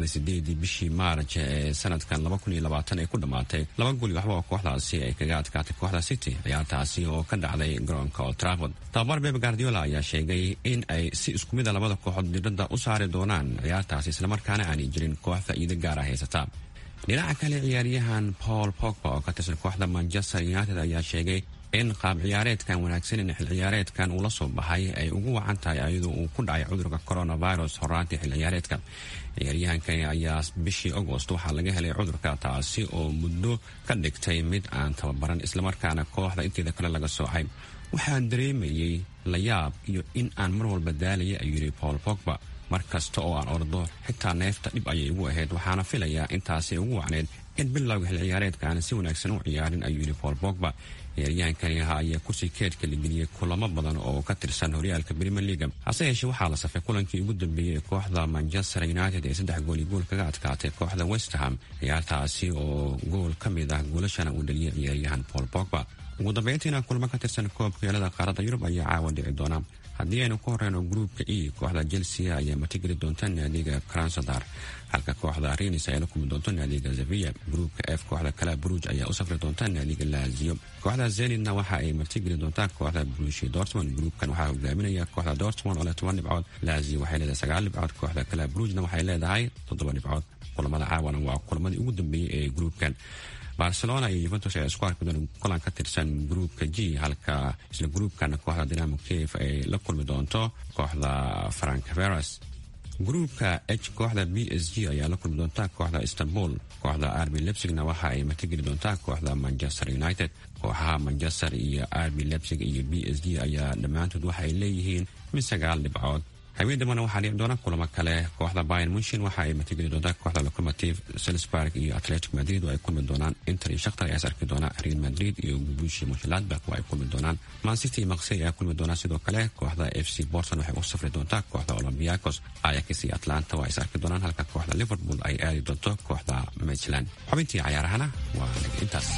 kadib bishii maaraj ee sanadkan ay ku dhammaatay laba goli waxba oo kooxdaasi ay kaga adkaatay kooxda city ciyaartaasi oo ka dhacday garoonka old trafford tababar beb guardiola ayaa sheegay in ay si isku mida labada kooxood diradda u saari doonaan ciyaartaasi islamarkaana aanay jirin koox faa'iido gaara haysata dhinaca kale ciyaaryahan paul pogba oo ka tirsan kooxda manchester united ayaa sheegay in qaab ciyaareedkan wanaagsan in xil ciyaareedkan uu la soo baxay ay ugu wacan tahay ayadoo uu ku dhacay cudurka coronavirus horaantii xil ciyaareedka ciyaaryahankani ayaa bishii agost waxaa laga helay cudurka taasi oo muddo ka dhigtay mid aan tababaran islamarkaana kooxda inteeda kale laga soocay waxaan dareemayey layaab iyo in aan mar walba daalaya ayuu yidhi paul pogba mar kasta oo aan ordo xitaa neefta dhib ayay igu ahayd waxaana filayaa intaasi ugu wacneyd in bilowga xil ciyaareedka aan si wanaagsan u ciyaarin ayuu yidhi paul pogba ciyaaryahankani ahaa ayaa kursi keedka la geliyey kulamo badan oo ka tirsan horyaalka premier leaga hase yeeshee waxaa la safay kulankii ugu dambeeyey ee kooxda manchester united ee saddex gooli gool kaga adkaatay kooxda westerham ciyaartaasi oo gool ka mid ah goolashana uu dhaliyay ciyaaryahan paul pogba ugu dambeyntiina kulamo ka tirsan koobka yeelada qaaradda yurub ayaa caawa dhici doona haddii aynu ku horeyno gruupka e kooxda chelsea ayaa matigeli doonta naadiga kransadar halka kooxda renis ay la kulmi doonto naadiga zavia gruupka f kooxda kala bruj ayaa u safri doonta naadiga lazio kooxda zenidna waxa ay martigeli doontaa kooxda brushi dortmond gruupkan waxaa hogaaminaya kooxda dortmond oo leh toban dhibcood lazio waxay leedahay sagaal dhibcood kooxda kala brujna waxay leedahay toddoba dhibcood kulamada caawana waa kulamadii ugu dambeeyey ee gruupkan barcelona iyo yuventus ayaa isku arki doona kulan ka tirsan gruupka g halka isla gruupkana kooxda dinamo kiev ay la kulmi doonto kooxda francaveras gruupka h kooxda b s g ayaa la kulmi doonta kooxda istanbul kooxda arbi lebsigna waxa ay matigeli doontaa kooxda manchester united kooxaha manchester iyo arbi lebsig iyo b s g ayaa dhammaantood waxa ay leeyihiin mid sagaal dhibcood habeen dambana waxaa dhici doona kulamo kale kooxda bayan munshin waxa ay matigeli doontaa kooxda locomotive selsburg iyo atletic madrid oo ay kulmi doonaan inter iyo shakhtar ayaa is arki doona real madrid iyo gubushi munshiladbak oo ay kulmi doonaan mancity iyo maksey ayaa kulmi doonaa sidoo kale kooxda f c borton waxay u safri doontaa kooxda olombiakos ayax iyo atlanta waa is arki doonaan halka kooxda liverpool ay aadi doonto kooxda maitland xubintii cayaarahana waa naga intaas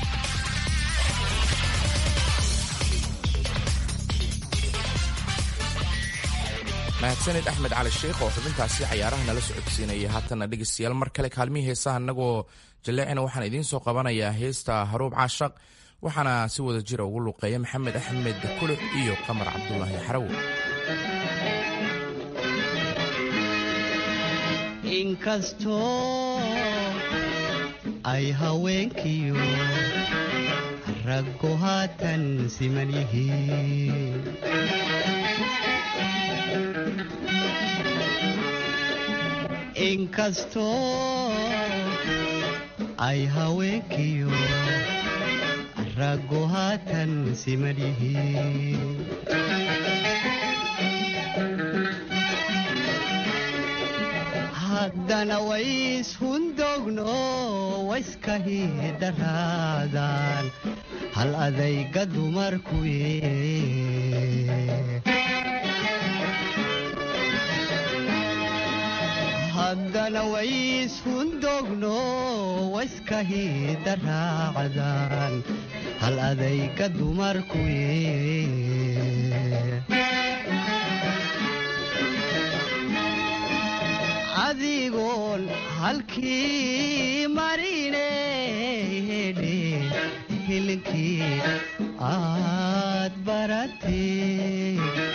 mahadsanid axmed cali sheikh oo xubintaasi cayaaraha nala socodsiinaya haatana dhegeystayaal mar kale kaalmihii heesaha annagoo jaleecina waxaan idiin soo qabanayaa heesta haruub caashaq waxaana si wada jira ugu luqeeya maxamed axmed kulux iyo qamar cabdulaahi xarawo inkastoo ay haweenkiyo raggu haatan siman yihiin inkastoo ay haweenkiyo raggu haatan siman yihiin haddana wayshundogno wayskahidaraadaan hal adayga dumarkuye haddana wayshundogno wayskahidaraacdaan hal adayga dumarkuye adigoon halkii marine hedhe hilinkii aad baratee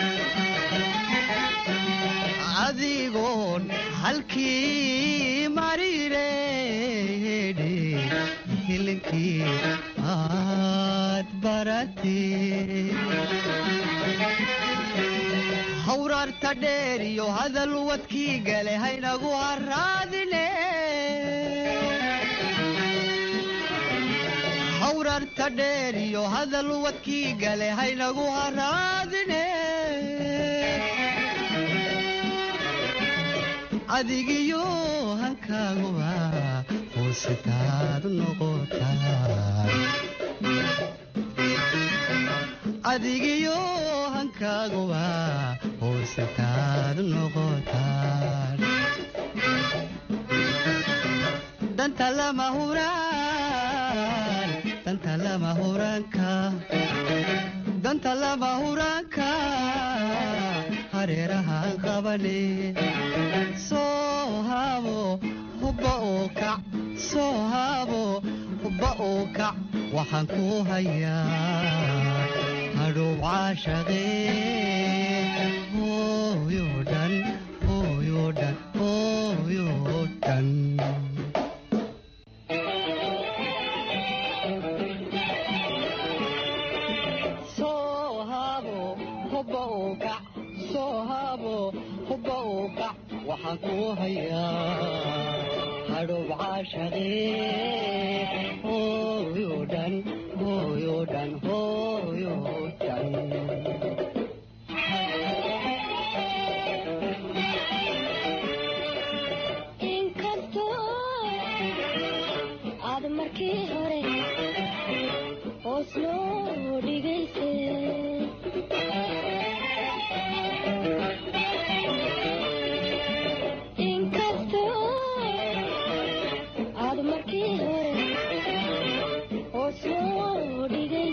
adigoon halkii marine hedhe hilinkii aad baratee hawraarta dheer iyo hadal wadkii gale haynagu haraadine hawraarta dheer iyo hadal wadkii gale haynagu haraadine adigiyo hankaaguba hoositaad noqotaan adigiyo hankaaguba hoositaad noqotaan danta lama huraan danta lama huraanka danta lama huraanka hareerahaan qabane soo haabo hubba oo kac soo haabo hubba oo kac waxaan ku hayaa hadhow caashaqee hooyo dhan hooyo dhan hooyo dhan soo haabo hubba oo kac soo haabo hubba oo kac waxaan ku hayaa hadhow caashaqee hooyo dhan hooyo dhan hooyo dhan inkastoo aad markii hore hoos loo dhigaysay inkastoo aad markii hore hoos loo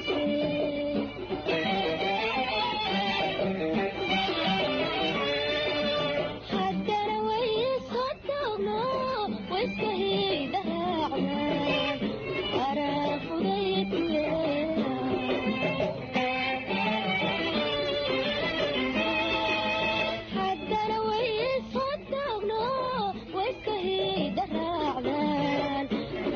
dhigaysay haddana way soo taagno wayska hiidhaacna haddana way soo taagno wayska hiidhaacdaan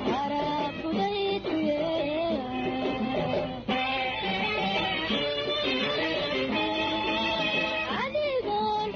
adigoon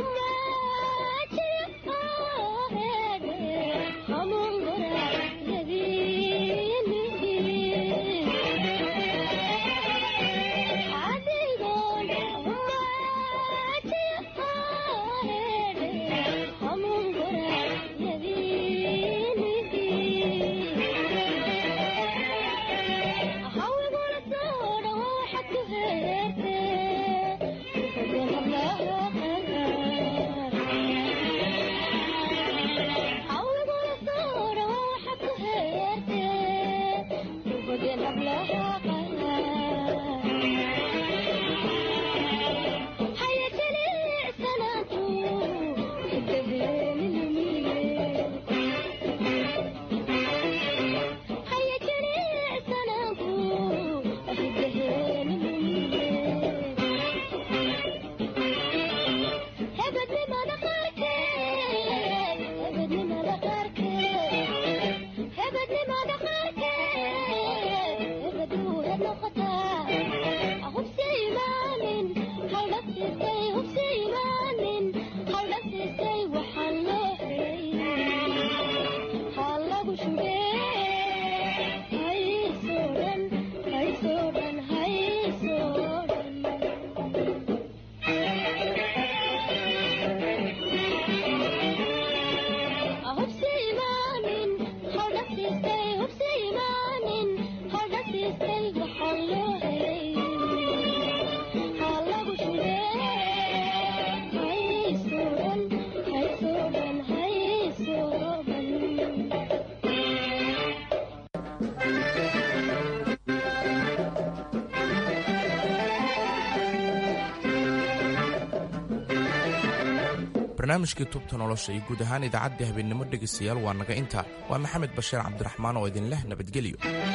barnaamijkii tubta nolosha iyo guud ahaan idaacaddii habeennimo dhegaystayaal waa naga intaa waa maxamed bashiir cabdiraxmaan oo idin leh nabadgelyo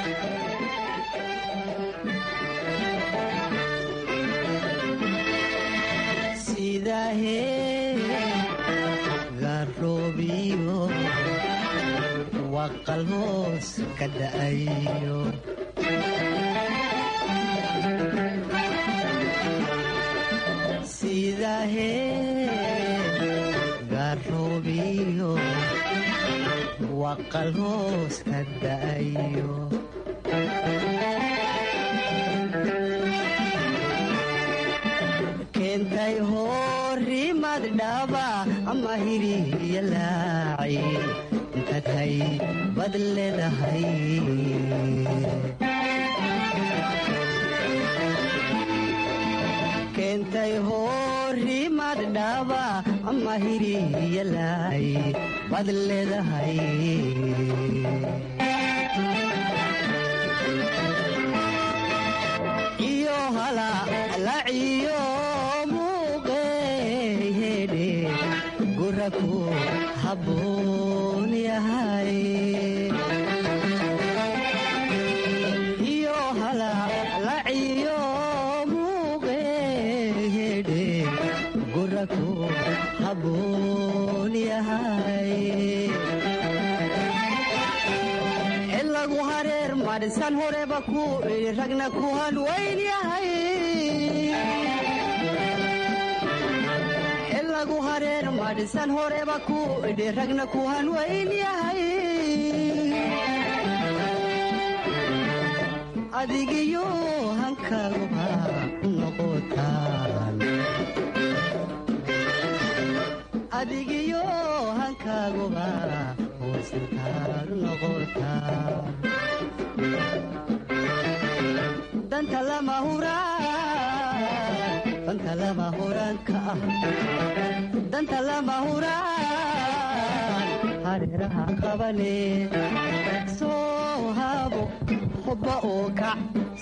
garoobiyo waqal hoos ka da'ayo garoobiyo waqal hoos ka da'ayo keentay horimad dhaba ama hiriya laaci intad hay bad leedahay keentay horimad dhaba ama hiriya laaci bad leedahay iyo halalaciyo muuqeyhedhe guraku habboonya yahay iyo halalaciyo muuqeedhe guraku haboon yahay cilagu hareer madhisan horeba ku idhi ragna ku hanweyn yahay cilagu hareer madhisan horeba ku idhi ragna ku hanweyn yahay adigiyo hankaguba noqotaan adigiyo hankaaguba hoosinkaad noqotaan danta lama huraan danta lama huraanka ah danta lama huraan hareeraha qabane soo haabo hubba oo kac